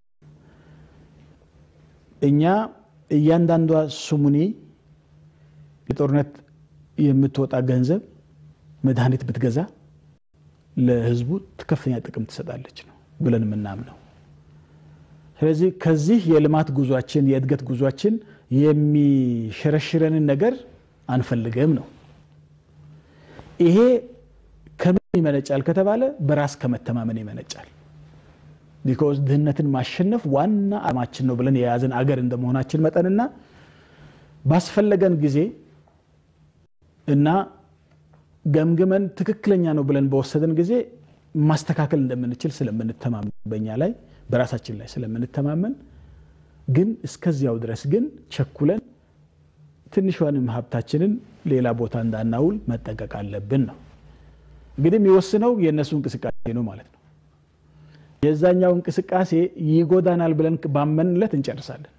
እኛ እያንዳንዷ ስሙኒ የጦርነት የምትወጣ ገንዘብ መድኃኒት ብትገዛ ለሕዝቡ ከፍተኛ ጥቅም ትሰጣለች ነው ብለን የምናምነው። ስለዚህ ከዚህ የልማት ጉዟችን የእድገት ጉዟችን የሚሸረሽረንን ነገር አንፈልግም ነው። ይሄ ከምን ይመነጫል ከተባለ በራስ ከመተማመን ይመነጫል። ቢኮዝ ድህነትን ማሸነፍ ዋና ዓላማችን ነው ብለን የያዝን አገር እንደመሆናችን መጠንና ባስፈለገን ጊዜ እና ገምግመን ትክክለኛ ነው ብለን በወሰደን ጊዜ ማስተካከል እንደምንችል ስለምንተማመን በእኛ ላይ በራሳችን ላይ ስለምንተማመን ግን እስከዚያው ድረስ ግን ቸኩለን ትንሿንም ሀብታችንን ሌላ ቦታ እንዳናውል መጠንቀቅ አለብን ነው። እንግዲህ የሚወስነው የእነሱ እንቅስቃሴ ነው ማለት ነው። የዛኛው እንቅስቃሴ ይጎዳናል ብለን ባመንለት እንጨርሳለን።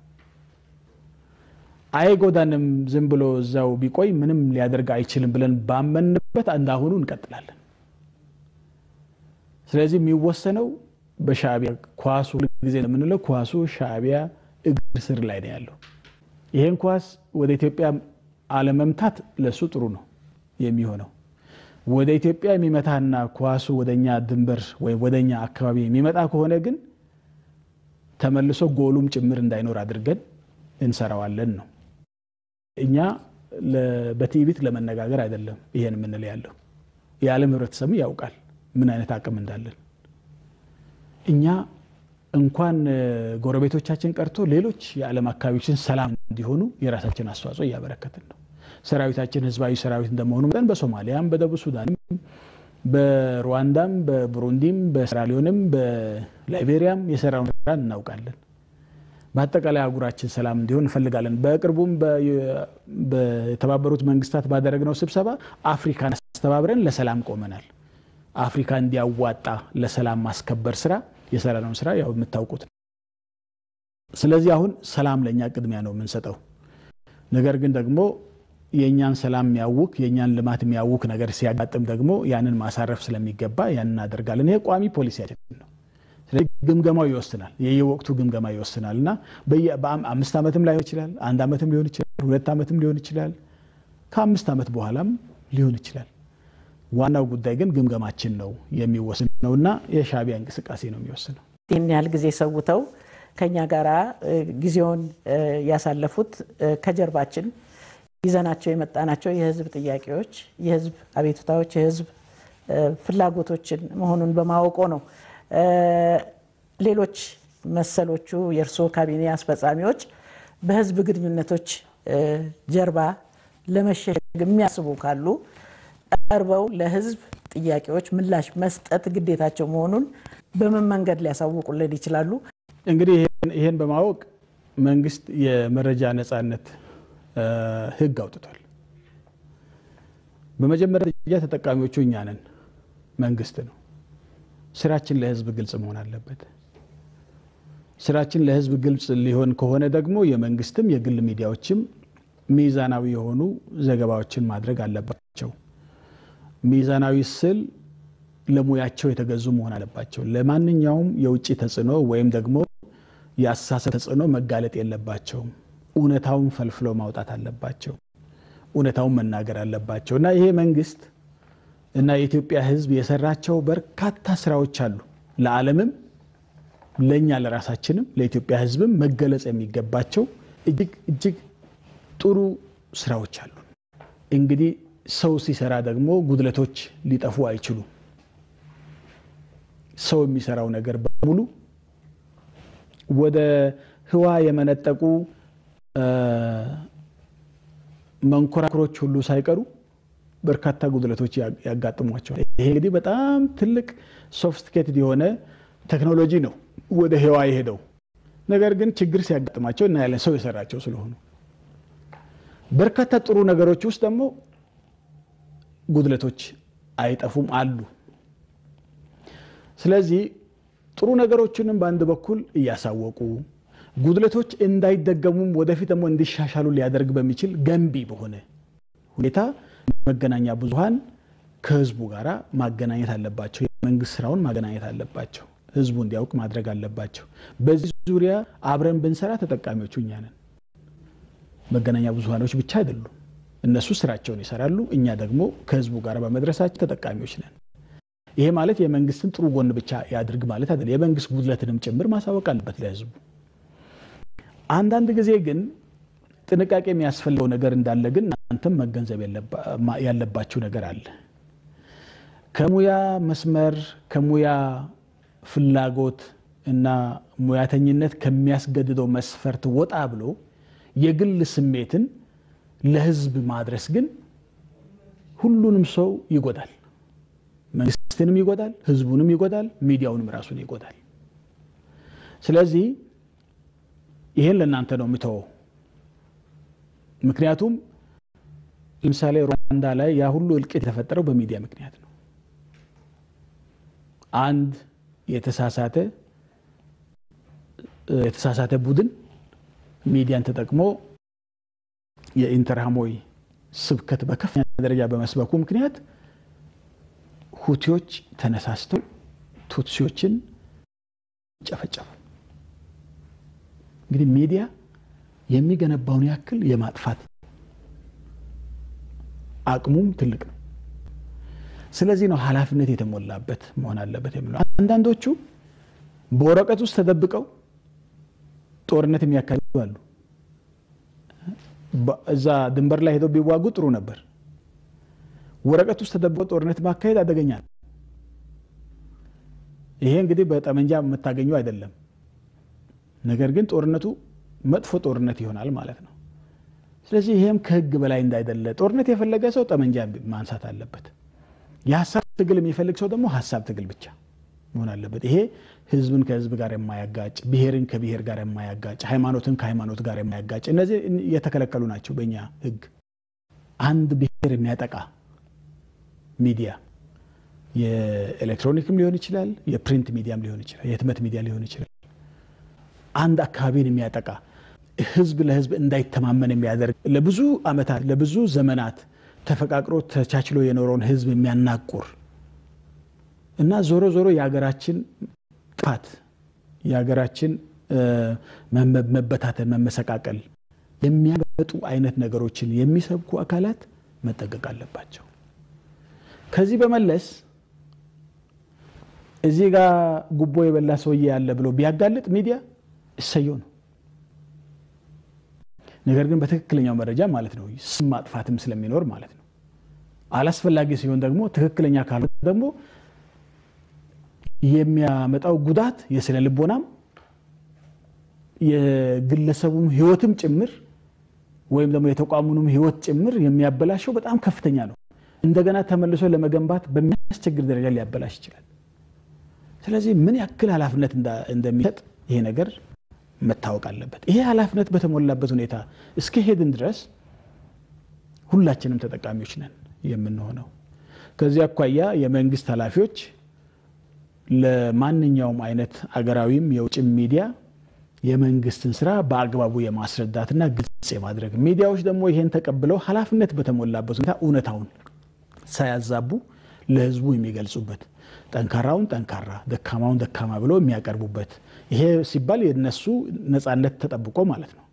አይጎዳንም ዝም ብሎ እዛው ቢቆይ ምንም ሊያደርግ አይችልም ብለን ባመንበት እንዳሁኑ እንቀጥላለን። ስለዚህ የሚወሰነው በሻዕቢያ ኳሱ ጊዜ የምንለው ኳሱ ሻዕቢያ እግር ስር ላይ ነው ያለው። ይሄን ኳስ ወደ ኢትዮጵያ አለመምታት ለሱ ጥሩ ነው የሚሆነው። ወደ ኢትዮጵያ የሚመታና ኳሱ ወደኛ ድንበር ወይም ወደኛ አካባቢ የሚመጣ ከሆነ ግን ተመልሶ ጎሉም ጭምር እንዳይኖር አድርገን እንሰራዋለን ነው። እኛ በትዕቢት ለመነጋገር አይደለም ይሄን የምንል ያለው የዓለም ህብረተሰቡ ያውቃል ምን አይነት አቅም እንዳለን። እኛ እንኳን ጎረቤቶቻችን ቀርቶ ሌሎች የዓለም አካባቢዎችን ሰላም እንዲሆኑ የራሳችን አስተዋጽኦ እያበረከትን ነው። ሰራዊታችን ህዝባዊ ሰራዊት እንደመሆኑ መጠን በሶማሊያም፣ በደቡብ ሱዳንም፣ በሩዋንዳም፣ በቡሩንዲም፣ በሴራሊዮንም፣ በላይቤሪያም የሰራውን ስራ እናውቃለን። በአጠቃላይ አህጉራችን ሰላም እንዲሆን እንፈልጋለን። በቅርቡም በተባበሩት መንግስታት ባደረግነው ስብሰባ አፍሪካን አስተባብረን ለሰላም ቆመናል። አፍሪካ እንዲያዋጣ ለሰላም ማስከበር ስራ የሰራነውን ስራ ያው የምታውቁት ነው። ስለዚህ አሁን ሰላም ለእኛ ቅድሚያ ነው የምንሰጠው። ነገር ግን ደግሞ የእኛን ሰላም የሚያውክ የእኛን ልማት የሚያውክ ነገር ሲያጋጥም ደግሞ ያንን ማሳረፍ ስለሚገባ ያንን እናደርጋለን። ይሄ ቋሚ ፖሊሲያችን ነው። ስለዚህ ግምገማው ይወስናል፣ የየወቅቱ ግምገማ ይወስናል እና አምስት ዓመትም ላይሆን ይችላል፣ አንድ ዓመትም ሊሆን ይችላል፣ ሁለት ዓመትም ሊሆን ይችላል፣ ከአምስት ዓመት በኋላም ሊሆን ይችላል። ዋናው ጉዳይ ግን ግምገማችን ነው የሚወስነው እና የሻዕቢያ እንቅስቃሴ ነው የሚወስነው። ይህን ያህል ጊዜ ሰውተው ከኛ ጋር ጊዜውን ያሳለፉት ከጀርባችን ይዘናቸው የመጣናቸው የህዝብ ጥያቄዎች፣ የህዝብ አቤቱታዎች፣ የህዝብ ፍላጎቶችን መሆኑን በማወቆ ነው። ሌሎች መሰሎቹ የእርስዎ ካቢኔ አስፈጻሚዎች በህዝብ ግንኙነቶች ጀርባ ለመሸሸግ የሚያስቡ ካሉ ቀርበው ለህዝብ ጥያቄዎች ምላሽ መስጠት ግዴታቸው መሆኑን በምን መንገድ ሊያሳውቁልን ይችላሉ? እንግዲህ ይህን በማወቅ መንግስት የመረጃ ነፃነት ህግ አውጥቷል። በመጀመሪያ ደረጃ ተጠቃሚዎቹ እኛ ነን፣ መንግስት ነው። ስራችን ለህዝብ ግልጽ መሆን አለበት። ስራችን ለህዝብ ግልጽ ሊሆን ከሆነ ደግሞ የመንግስትም የግል ሚዲያዎችም ሚዛናዊ የሆኑ ዘገባዎችን ማድረግ አለባቸው። ሚዛናዊ ስል ለሙያቸው የተገዙ መሆን አለባቸው። ለማንኛውም የውጭ ተጽዕኖ ወይም ደግሞ የአስተሳሰብ ተጽዕኖ መጋለጥ የለባቸውም። እውነታውን ፈልፍለው ማውጣት አለባቸው። እውነታውን መናገር አለባቸው እና ይሄ መንግስት እና የኢትዮጵያ ህዝብ የሰራቸው በርካታ ስራዎች አሉ። ለዓለምም ለእኛ ለራሳችንም ለኢትዮጵያ ህዝብም መገለጽ የሚገባቸው እጅግ እጅግ ጥሩ ስራዎች አሉ። እንግዲህ ሰው ሲሰራ ደግሞ ጉድለቶች ሊጠፉ አይችሉም። ሰው የሚሰራው ነገር በሙሉ ወደ ህዋ የመነጠቁ መንኮራኩሮች ሁሉ ሳይቀሩ በርካታ ጉድለቶች ያጋጥሟቸዋል። ይሄ እንግዲህ በጣም ትልቅ ሶፊስቲኬትድ የሆነ ቴክኖሎጂ ነው ወደ ህዋ የሄደው። ነገር ግን ችግር ሲያጋጥማቸው እናያለን፣ ሰው የሰራቸው ስለሆኑ። በርካታ ጥሩ ነገሮች ውስጥ ደግሞ ጉድለቶች አይጠፉም አሉ። ስለዚህ ጥሩ ነገሮችንም በአንድ በኩል እያሳወቁ ጉድለቶች እንዳይደገሙም ወደፊት ደግሞ እንዲሻሻሉ ሊያደርግ በሚችል ገንቢ በሆነ ሁኔታ መገናኛ ብዙሃን ከህዝቡ ጋር ማገናኘት አለባቸው። የመንግስት ስራውን ማገናኘት አለባቸው። ህዝቡ እንዲያውቅ ማድረግ አለባቸው። በዚህ ዙሪያ አብረን ብንሰራ ተጠቃሚዎቹ እኛ ነን። መገናኛ ብዙሃኖች ብቻ አይደሉም። እነሱ ስራቸውን ይሰራሉ። እኛ ደግሞ ከህዝቡ ጋር በመድረሳቸው ተጠቃሚዎች ነን። ይሄ ማለት የመንግስትን ጥሩ ጎን ብቻ ያድርግ ማለት አይደለም። የመንግስት ጉድለትንም ጭምር ማሳወቅ አለበት ለህዝቡ። አንዳንድ ጊዜ ግን ጥንቃቄ የሚያስፈልገው ነገር እንዳለ ግን እናንተም መገንዘብ ያለባችሁ ነገር አለ። ከሙያ መስመር ከሙያ ፍላጎት እና ሙያተኝነት ከሚያስገድደው መስፈርት ወጣ ብሎ የግል ስሜትን ለህዝብ ማድረስ ግን ሁሉንም ሰው ይጎዳል። መንግስትንም ይጎዳል፣ ህዝቡንም ይጎዳል፣ ሚዲያውንም ራሱን ይጎዳል። ስለዚህ ይሄን ለእናንተ ነው የምተወው። ምክንያቱም ለምሳሌ ሩዋንዳ ላይ ያ ሁሉ እልቂት የተፈጠረው በሚዲያ ምክንያት ነው። አንድ የተሳሳተ የተሳሳተ ቡድን ሚዲያን ተጠቅሞ የኢንተርሃሞይ ስብከት በከፍተኛ ደረጃ በመስበኩ ምክንያት ሁቲዎች ተነሳስተው ቱትሲዎችን ጨፈጨፉ። እንግዲህ ሚዲያ የሚገነባውን ያክል የማጥፋት አቅሙም ትልቅ ነው። ስለዚህ ነው ኃላፊነት የተሞላበት መሆን አለበት የሚለው። አንዳንዶቹ በወረቀት ውስጥ ተደብቀው ጦርነት የሚያካሂዱ አሉ። እዛ ድንበር ላይ ሄደው ቢዋጉ ጥሩ ነበር። ወረቀት ውስጥ ተደብቀው ጦርነት ማካሄድ አደገኛ ነው። ይሄ እንግዲህ በጠመንጃ የምታገኘው አይደለም። ነገር ግን ጦርነቱ መጥፎ ጦርነት ይሆናል ማለት ነው። ስለዚህ ይሄም ከህግ በላይ እንዳይደለ ጦርነት የፈለገ ሰው ጠመንጃ ማንሳት አለበት። የሀሳብ ትግል የሚፈልግ ሰው ደግሞ ሀሳብ ትግል ብቻ መሆን አለበት። ይሄ ህዝብን ከህዝብ ጋር የማያጋጭ፣ ብሔርን ከብሔር ጋር የማያጋጭ፣ ሃይማኖትን ከሃይማኖት ጋር የማያጋጭ እነዚህ የተከለከሉ ናቸው በእኛ ህግ። አንድ ብሔር የሚያጠቃ ሚዲያ የኤሌክትሮኒክም ሊሆን ይችላል፣ የፕሪንት ሚዲያም ሊሆን ይችላል፣ የህትመት ሚዲያ ሊሆን ይችላል። አንድ አካባቢን የሚያጠቃ ህዝብ ለህዝብ እንዳይተማመን የሚያደርግ ለብዙ ዓመታት ለብዙ ዘመናት ተፈቃቅሮ ተቻችሎ የኖረውን ህዝብ የሚያናቁር እና ዞሮ ዞሮ የሀገራችን ጥፋት የሀገራችን መበታተን፣ መመሰቃቀል የሚያመጡ አይነት ነገሮችን የሚሰብኩ አካላት መጠንቀቅ አለባቸው። ከዚህ በመለስ እዚህ ጋር ጉቦ የበላ ሰውዬ ያለ ብሎ ቢያጋልጥ ሚዲያ እሰየው ነው። ነገር ግን በትክክለኛው መረጃ ማለት ነው ስም ማጥፋትም ስለሚኖር ማለት ነው። አላስፈላጊ ሲሆን ደግሞ ትክክለኛ ካልሆነ ደግሞ የሚያመጣው ጉዳት የስነ ልቦናም የግለሰቡም ህይወትም ጭምር ወይም ደግሞ የተቋሙንም ህይወት ጭምር የሚያበላሸው በጣም ከፍተኛ ነው። እንደገና ተመልሶ ለመገንባት በሚያስቸግር ደረጃ ሊያበላሽ ይችላል። ስለዚህ ምን ያክል ኃላፊነት እንደሚሰጥ ይሄ ነገር መታወቅ አለበት። ይሄ ኃላፊነት በተሞላበት ሁኔታ እስከ ሄድን ድረስ ሁላችንም ተጠቃሚዎች ነን የምንሆነው። ከዚህ አኳያ የመንግስት ኃላፊዎች ለማንኛውም አይነት አገራዊም የውጭም ሚዲያ የመንግስትን ስራ በአግባቡ የማስረዳትና ግልጽ የማድረግ ሚዲያዎች ደግሞ ይሄን ተቀብለው ኃላፊነት በተሞላበት ሁኔታ እውነታውን ሳያዛቡ ለህዝቡ የሚገልጹበት ጠንካራውን ጠንካራ ደካማውን ደካማ ብለው የሚያቀርቡበት ይሄ ሲባል የነሱ ነጻነት ተጠብቆ ማለት ነው።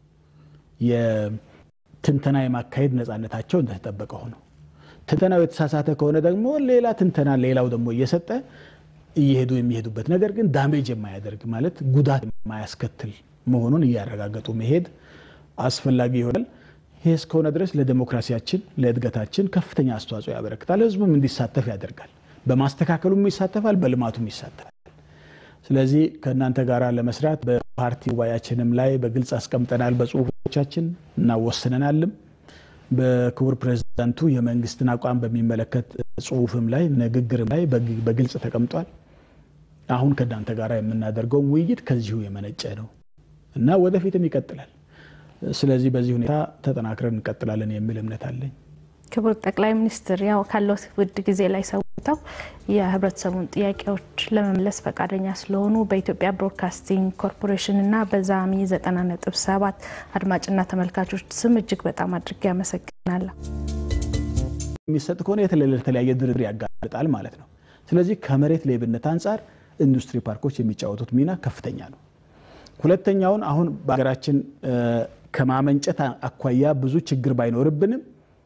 የትንተና የማካሄድ ነጻነታቸው እንደተጠበቀ ሆኖ ትንተናው የተሳሳተ ከሆነ ደግሞ ሌላ ትንተና ሌላው ደግሞ እየሰጠ እየሄዱ የሚሄዱበት ነገር ግን ዳሜጅ የማያደርግ ማለት ጉዳት የማያስከትል መሆኑን እያረጋገጡ መሄድ አስፈላጊ ይሆናል። ይህ እስከሆነ ድረስ ለዴሞክራሲያችን ለእድገታችን ከፍተኛ አስተዋጽኦ ያበረክታል። ህዝቡም እንዲሳተፍ ያደርጋል። በማስተካከሉም ይሳተፋል፣ በልማቱም ይሳተፋል። ስለዚህ ከእናንተ ጋር ለመስራት በፓርቲ ጉባኤያችንም ላይ በግልጽ አስቀምጠናል፣ በጽሁፎቻችን እናወስነናልም። በክቡር ፕሬዚዳንቱ የመንግስትን አቋም በሚመለከት ጽሁፍም ላይ ንግግርም ላይ በግልጽ ተቀምጧል። አሁን ከእናንተ ጋር የምናደርገውን ውይይት ከዚሁ የመነጨ ነው እና ወደፊትም ይቀጥላል። ስለዚህ በዚህ ሁኔታ ተጠናክረን እንቀጥላለን የሚል እምነት አለኝ። ክቡር ጠቅላይ ሚኒስትር ያው ካለው ውድ ጊዜ ላይ ሰውተው የህብረተሰቡን ጥያቄዎች ለመመለስ ፈቃደኛ ስለሆኑ በኢትዮጵያ ብሮድካስቲንግ ኮርፖሬሽን እና በዛሚ 90.7 አድማጭና ተመልካቾች ስም እጅግ በጣም አድርጌ አመሰግናለሁ። የሚሰጥ ከሆነ የተለያየ ድርድር ያጋልጣል ማለት ነው። ስለዚህ ከመሬት ሌብነት አንጻር ኢንዱስትሪ ፓርኮች የሚጫወቱት ሚና ከፍተኛ ነው። ሁለተኛውን አሁን በሀገራችን ከማመንጨት አኳያ ብዙ ችግር ባይኖርብንም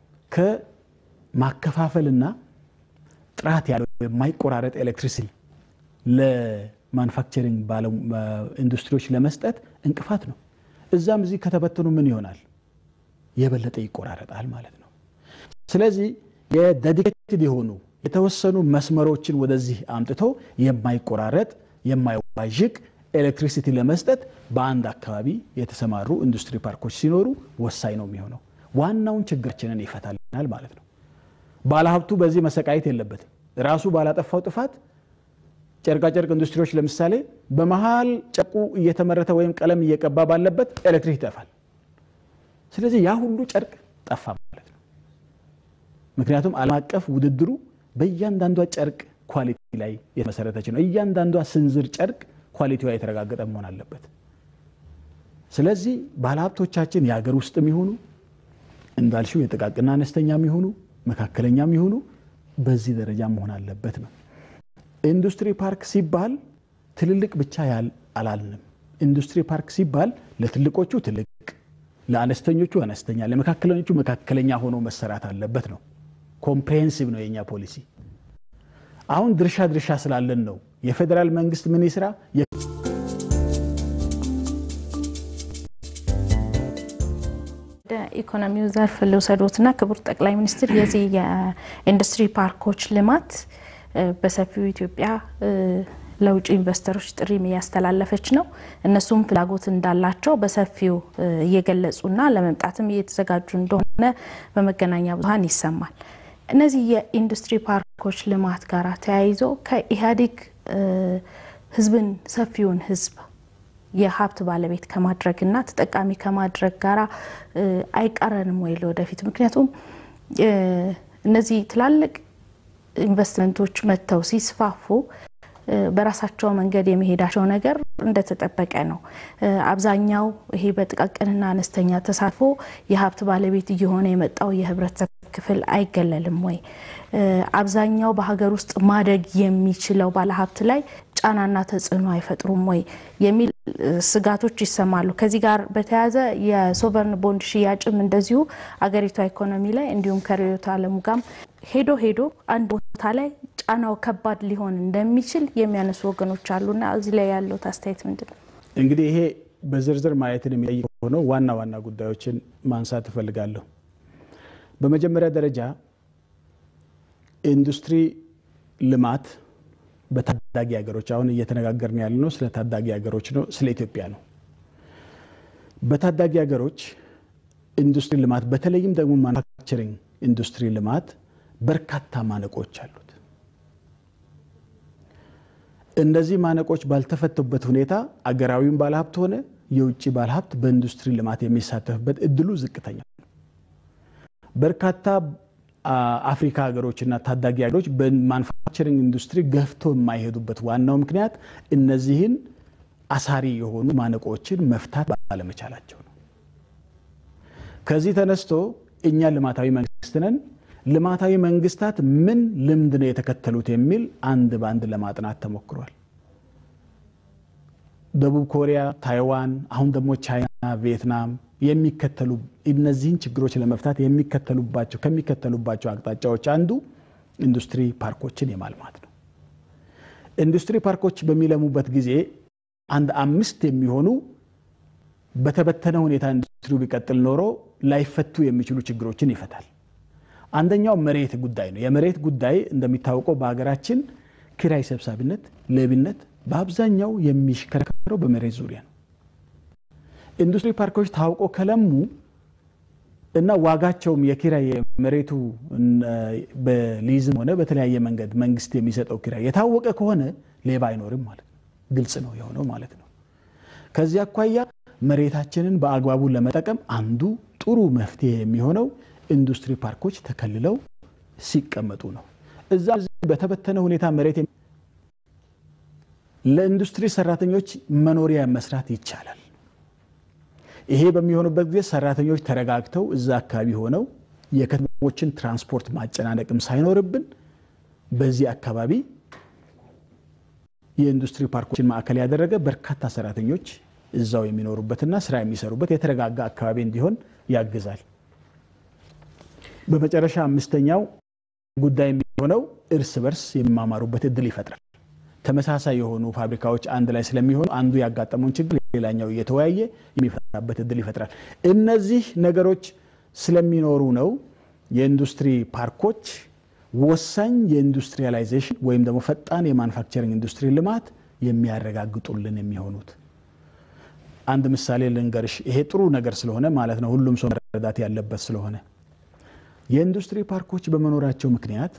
ከማከፋፈልና ጥራት ያለው የማይቆራረጥ ኤሌክትሪሲቲ ለማኑፋክቸሪንግ ኢንዱስትሪዎች ለመስጠት እንቅፋት ነው። እዛም እዚህ ከተበተኑ ምን ይሆናል? የበለጠ ይቆራረጣል ማለት ነው። ስለዚህ የዴዲኬትድ የሆኑ የተወሰኑ መስመሮችን ወደዚህ አምጥቶ የማይቆራረጥ የማይዋዥቅ ኤሌክትሪሲቲ ለመስጠት በአንድ አካባቢ የተሰማሩ ኢንዱስትሪ ፓርኮች ሲኖሩ ወሳኝ ነው የሚሆነው። ዋናውን ችግራችንን ይፈታልናል ማለት ነው። ባለሀብቱ በዚህ መሰቃየት የለበትም። ራሱ ባላጠፋው ጥፋት ጨርቃጨርቅ ኢንዱስትሪዎች ለምሳሌ በመሀል ጨርቁ እየተመረተ ወይም ቀለም እየቀባ ባለበት ኤሌክትሪክ ይጠፋል። ስለዚህ ያ ሁሉ ጨርቅ ጠፋ ማለት ነው። ምክንያቱም ዓለም አቀፍ ውድድሩ በእያንዳንዷ ጨርቅ ኳሊቲ ላይ የተመሰረተች ነው። እያንዳንዷ ስንዝር ጨርቅ ኳሊቲዋ የተረጋገጠ መሆን አለበት። ስለዚህ ባለሀብቶቻችን የሀገር ውስጥ የሚሆኑ እንዳልሽው የጥቃቅና አነስተኛ የሚሆኑ መካከለኛ የሚሆኑ በዚህ ደረጃ መሆን አለበት ነው። ኢንዱስትሪ ፓርክ ሲባል ትልልቅ ብቻ ያል አላልንም። ኢንዱስትሪ ፓርክ ሲባል ለትልቆቹ ትልቅ፣ ለአነስተኞቹ አነስተኛ፣ ለመካከለኞቹ መካከለኛ ሆኖ መሰራት አለበት ነው። ኮምፕሬሄንሲቭ ነው የኛ ፖሊሲ። አሁን ድርሻ ድርሻ ስላለን ነው የፌዴራል መንግስት ምን ይስራ ወደ ኢኮኖሚው ዘርፍ ልውሰዶትና ክቡር ጠቅላይ ሚኒስትር የዚህ የኢንዱስትሪ ፓርኮች ልማት በሰፊው ኢትዮጵያ ለውጭ ኢንቨስተሮች ጥሪም እያስተላለፈች ነው። እነሱም ፍላጎት እንዳላቸው በሰፊው እየገለጹና ለመምጣትም እየተዘጋጁ እንደሆነ በመገናኛ ብዙኃን ይሰማል። እነዚህ የኢንዱስትሪ ፓርኮች ልማት ጋር ተያይዞ ከኢህአዴግ ህዝብን ሰፊውን ህዝብ የሀብት ባለቤት ከማድረግና ተጠቃሚ ከማድረግ ጋራ አይቃረንም ወይ ለወደፊት? ምክንያቱም እነዚህ ትላልቅ ኢንቨስትመንቶች መጥተው ሲስፋፉ በራሳቸው መንገድ የመሄዳቸው ነገር እንደተጠበቀ ነው። አብዛኛው ይሄ በጥቃቅንና አነስተኛ ተሳትፎ የሀብት ባለቤት እየሆነ የመጣው የህብረተሰብ ክፍል አይገለልም ወይ? አብዛኛው በሀገር ውስጥ ማደግ የሚችለው ባለሀብት ላይ ጫናና ተጽዕኖ አይፈጥሩም ወይ የሚል ስጋቶች ይሰማሉ። ከዚህ ጋር በተያያዘ የሶቨርን ቦንድ ሽያጭም እንደዚሁ አገሪቷ ኢኮኖሚ ላይ እንዲሁም ከርዕዮተ ዓለሙ ጋርም ሄዶ ሄዶ አንድ ቦታ ላይ ጫናው ከባድ ሊሆን እንደሚችል የሚያነሱ ወገኖች አሉና እዚህ ላይ ያለው አስተያየት ምንድን ነው? እንግዲህ ይሄ በዝርዝር ማየትን የሚጠይቅ ሆነው ዋና ዋና ጉዳዮችን ማንሳት እፈልጋለሁ። በመጀመሪያ ደረጃ ኢንዱስትሪ ልማት በታዳጊ ሀገሮች አሁን እየተነጋገርን ያለ ነው ስለ ታዳጊ ሀገሮች ነው፣ ስለ ኢትዮጵያ ነው። በታዳጊ ሀገሮች ኢንዱስትሪ ልማት በተለይም ደግሞ ማኑፋክቸሪንግ ኢንዱስትሪ ልማት በርካታ ማነቆች አሉት። እነዚህ ማነቆች ባልተፈቱበት ሁኔታ አገራዊም ባለሀብት ሆነ የውጭ ባለሀብት በኢንዱስትሪ ልማት የሚሳተፍበት እድሉ ዝቅተኛ ነው። በርካታ አፍሪካ ሀገሮችና ታዳጊ ሀገሮች በማኑፋክቸሪንግ ኢንዱስትሪ ገፍቶ የማይሄዱበት ዋናው ምክንያት እነዚህን አሳሪ የሆኑ ማነቆችን መፍታት ባለመቻላቸው ነው። ከዚህ ተነስቶ እኛ ልማታዊ መንግስት ነን፣ ልማታዊ መንግስታት ምን ልምድ ነው የተከተሉት የሚል አንድ በአንድ ለማጥናት ተሞክሯል። ደቡብ ኮሪያ፣ ታይዋን፣ አሁን ደግሞ ቻይና፣ ቪየትናም የሚከተሉ እነዚህን ችግሮች ለመፍታት የሚከተሉባቸው ከሚከተሉባቸው አቅጣጫዎች አንዱ ኢንዱስትሪ ፓርኮችን የማልማት ነው። ኢንዱስትሪ ፓርኮች በሚለሙበት ጊዜ አንድ አምስት የሚሆኑ በተበተነ ሁኔታ ኢንዱስትሪው ቢቀጥል ኖሮ ላይፈቱ የሚችሉ ችግሮችን ይፈታል። አንደኛው መሬት ጉዳይ ነው። የመሬት ጉዳይ እንደሚታወቀው በሀገራችን ኪራይ ሰብሳቢነት፣ ሌብነት በአብዛኛው የሚሽከረከረው በመሬት ዙሪያ ነው። ኢንዱስትሪ ፓርኮች ታውቆ ከለሙ እና ዋጋቸውም የኪራይ መሬቱ በሊዝም ሆነ በተለያየ መንገድ መንግስት የሚሰጠው ኪራይ የታወቀ ከሆነ ሌባ አይኖርም ማለት ነው። ግልጽ ነው የሆነው ማለት ነው። ከዚህ አኳያ መሬታችንን በአግባቡ ለመጠቀም አንዱ ጥሩ መፍትሄ የሚሆነው ኢንዱስትሪ ፓርኮች ተከልለው ሲቀመጡ ነው። እዛ በተበተነ ሁኔታ መሬት ለኢንዱስትሪ ሰራተኞች መኖሪያ መስራት ይቻላል። ይሄ በሚሆኑበት ጊዜ ሰራተኞች ተረጋግተው እዛ አካባቢ ሆነው የከተሞችን ትራንስፖርት ማጨናነቅም ሳይኖርብን በዚህ አካባቢ የኢንዱስትሪ ፓርኮችን ማዕከል ያደረገ በርካታ ሰራተኞች እዛው የሚኖሩበትና ስራ የሚሰሩበት የተረጋጋ አካባቢ እንዲሆን ያግዛል። በመጨረሻ አምስተኛው ጉዳይ የሚሆነው እርስ በርስ የሚማማሩበት እድል ይፈጥራል። ተመሳሳይ የሆኑ ፋብሪካዎች አንድ ላይ ስለሚሆኑ አንዱ ያጋጠመውን ችግር ሌላኛው እየተወያየ የሚፈታበት እድል ይፈጥራል። እነዚህ ነገሮች ስለሚኖሩ ነው የኢንዱስትሪ ፓርኮች ወሳኝ የኢንዱስትሪያላይዜሽን ወይም ደግሞ ፈጣን የማኑፋክቸሪንግ ኢንዱስትሪ ልማት የሚያረጋግጡልን የሚሆኑት። አንድ ምሳሌ ልንገርሽ። ይሄ ጥሩ ነገር ስለሆነ ማለት ነው ሁሉም ሰው መረዳት ያለበት ስለሆነ የኢንዱስትሪ ፓርኮች በመኖራቸው ምክንያት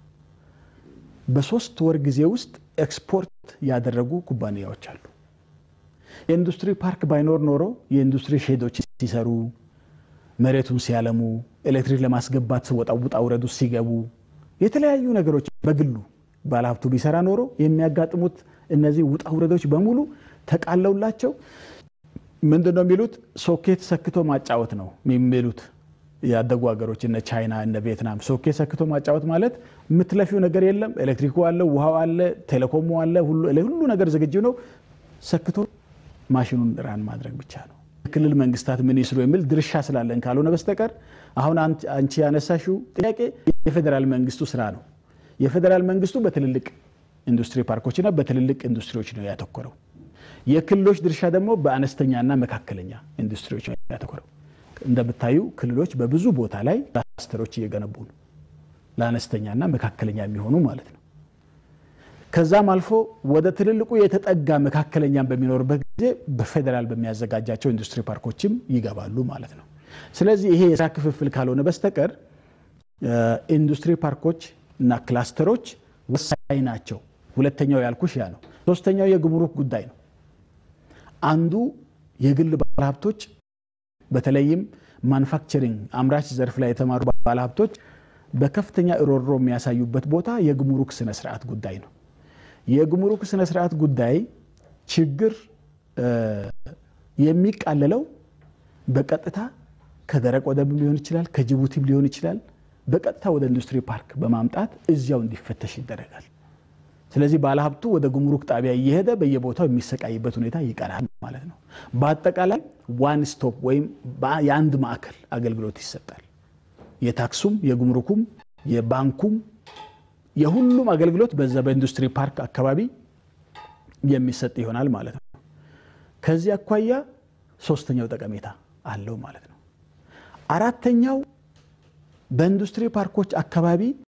በሶስት ወር ጊዜ ውስጥ ኤክስፖርት ያደረጉ ኩባንያዎች አሉ። የኢንዱስትሪ ፓርክ ባይኖር ኖሮ የኢንዱስትሪ ሼዶች ሲሰሩ፣ መሬቱን ሲያለሙ፣ ኤሌክትሪክ ለማስገባት ወጣ ውጣ ውረዱ ሲገቡ፣ የተለያዩ ነገሮች በግሉ ባለሀብቱ ቢሰራ ኖሮ የሚያጋጥሙት እነዚህ ውጣ ውረዶች በሙሉ ተቃለውላቸው ምንድን ነው የሚሉት ሶኬት ሰክቶ ማጫወት ነው የሚሉት ያደጉ ሀገሮች እነ ቻይና እነ ቪየትናም ሶኬት ሰክቶ ማጫወት ማለት የምትለፊው ነገር የለም። ኤሌክትሪኩ አለ፣ ውሃው አለ፣ ቴሌኮሙ አለ፣ ሁሉ ነገር ዝግጁ ነው። ሰክቶ ማሽኑን ራን ማድረግ ብቻ ነው። ክልል መንግስታት ምን ይስሩ የሚል ድርሻ ስላለን ካልሆነ በስተቀር አሁን አንቺ ያነሳሽው ጥያቄ የፌዴራል መንግስቱ ስራ ነው። የፌዴራል መንግስቱ በትልልቅ ኢንዱስትሪ ፓርኮችና በትልልቅ ኢንዱስትሪዎች ነው ያተኮረው። የክልሎች ድርሻ ደግሞ በአነስተኛና መካከለኛ ኢንዱስትሪዎች ነው ያተኮረው። እንደምታዩ ክልሎች በብዙ ቦታ ላይ ክላስተሮች እየገነቡ ነው፣ ለአነስተኛና መካከለኛ የሚሆኑ ማለት ነው። ከዛም አልፎ ወደ ትልልቁ የተጠጋ መካከለኛም በሚኖርበት ጊዜ በፌዴራል በሚያዘጋጃቸው ኢንዱስትሪ ፓርኮችም ይገባሉ ማለት ነው። ስለዚህ ይሄ የስራ ክፍፍል ካልሆነ በስተቀር ኢንዱስትሪ ፓርኮች እና ክላስተሮች ወሳኝ ናቸው። ሁለተኛው ያልኩሽ ያ ነው። ሶስተኛው የጉምሩክ ጉዳይ ነው። አንዱ የግል ባለሀብቶች በተለይም ማኑፋክቸሪንግ አምራች ዘርፍ ላይ የተማሩ ባለሀብቶች በከፍተኛ እሮሮ የሚያሳዩበት ቦታ የጉምሩክ ስነስርዓት ጉዳይ ነው። የጉምሩክ ስነስርዓት ጉዳይ ችግር የሚቃለለው በቀጥታ ከደረቅ ወደብም ሊሆን ይችላል፣ ከጅቡቲም ሊሆን ይችላል። በቀጥታ ወደ ኢንዱስትሪ ፓርክ በማምጣት እዚያው እንዲፈተሽ ይደረጋል። ስለዚህ ባለሀብቱ ወደ ጉምሩክ ጣቢያ እየሄደ በየቦታው የሚሰቃይበት ሁኔታ ይቀራል ማለት ነው። በአጠቃላይ ዋን ስቶፕ ወይም የአንድ ማዕከል አገልግሎት ይሰጣል። የታክሱም፣ የጉምሩኩም፣ የባንኩም የሁሉም አገልግሎት በዛ በኢንዱስትሪ ፓርክ አካባቢ የሚሰጥ ይሆናል ማለት ነው። ከዚህ አኳያ ሶስተኛው ጠቀሜታ አለው ማለት ነው። አራተኛው በኢንዱስትሪ ፓርኮች አካባቢ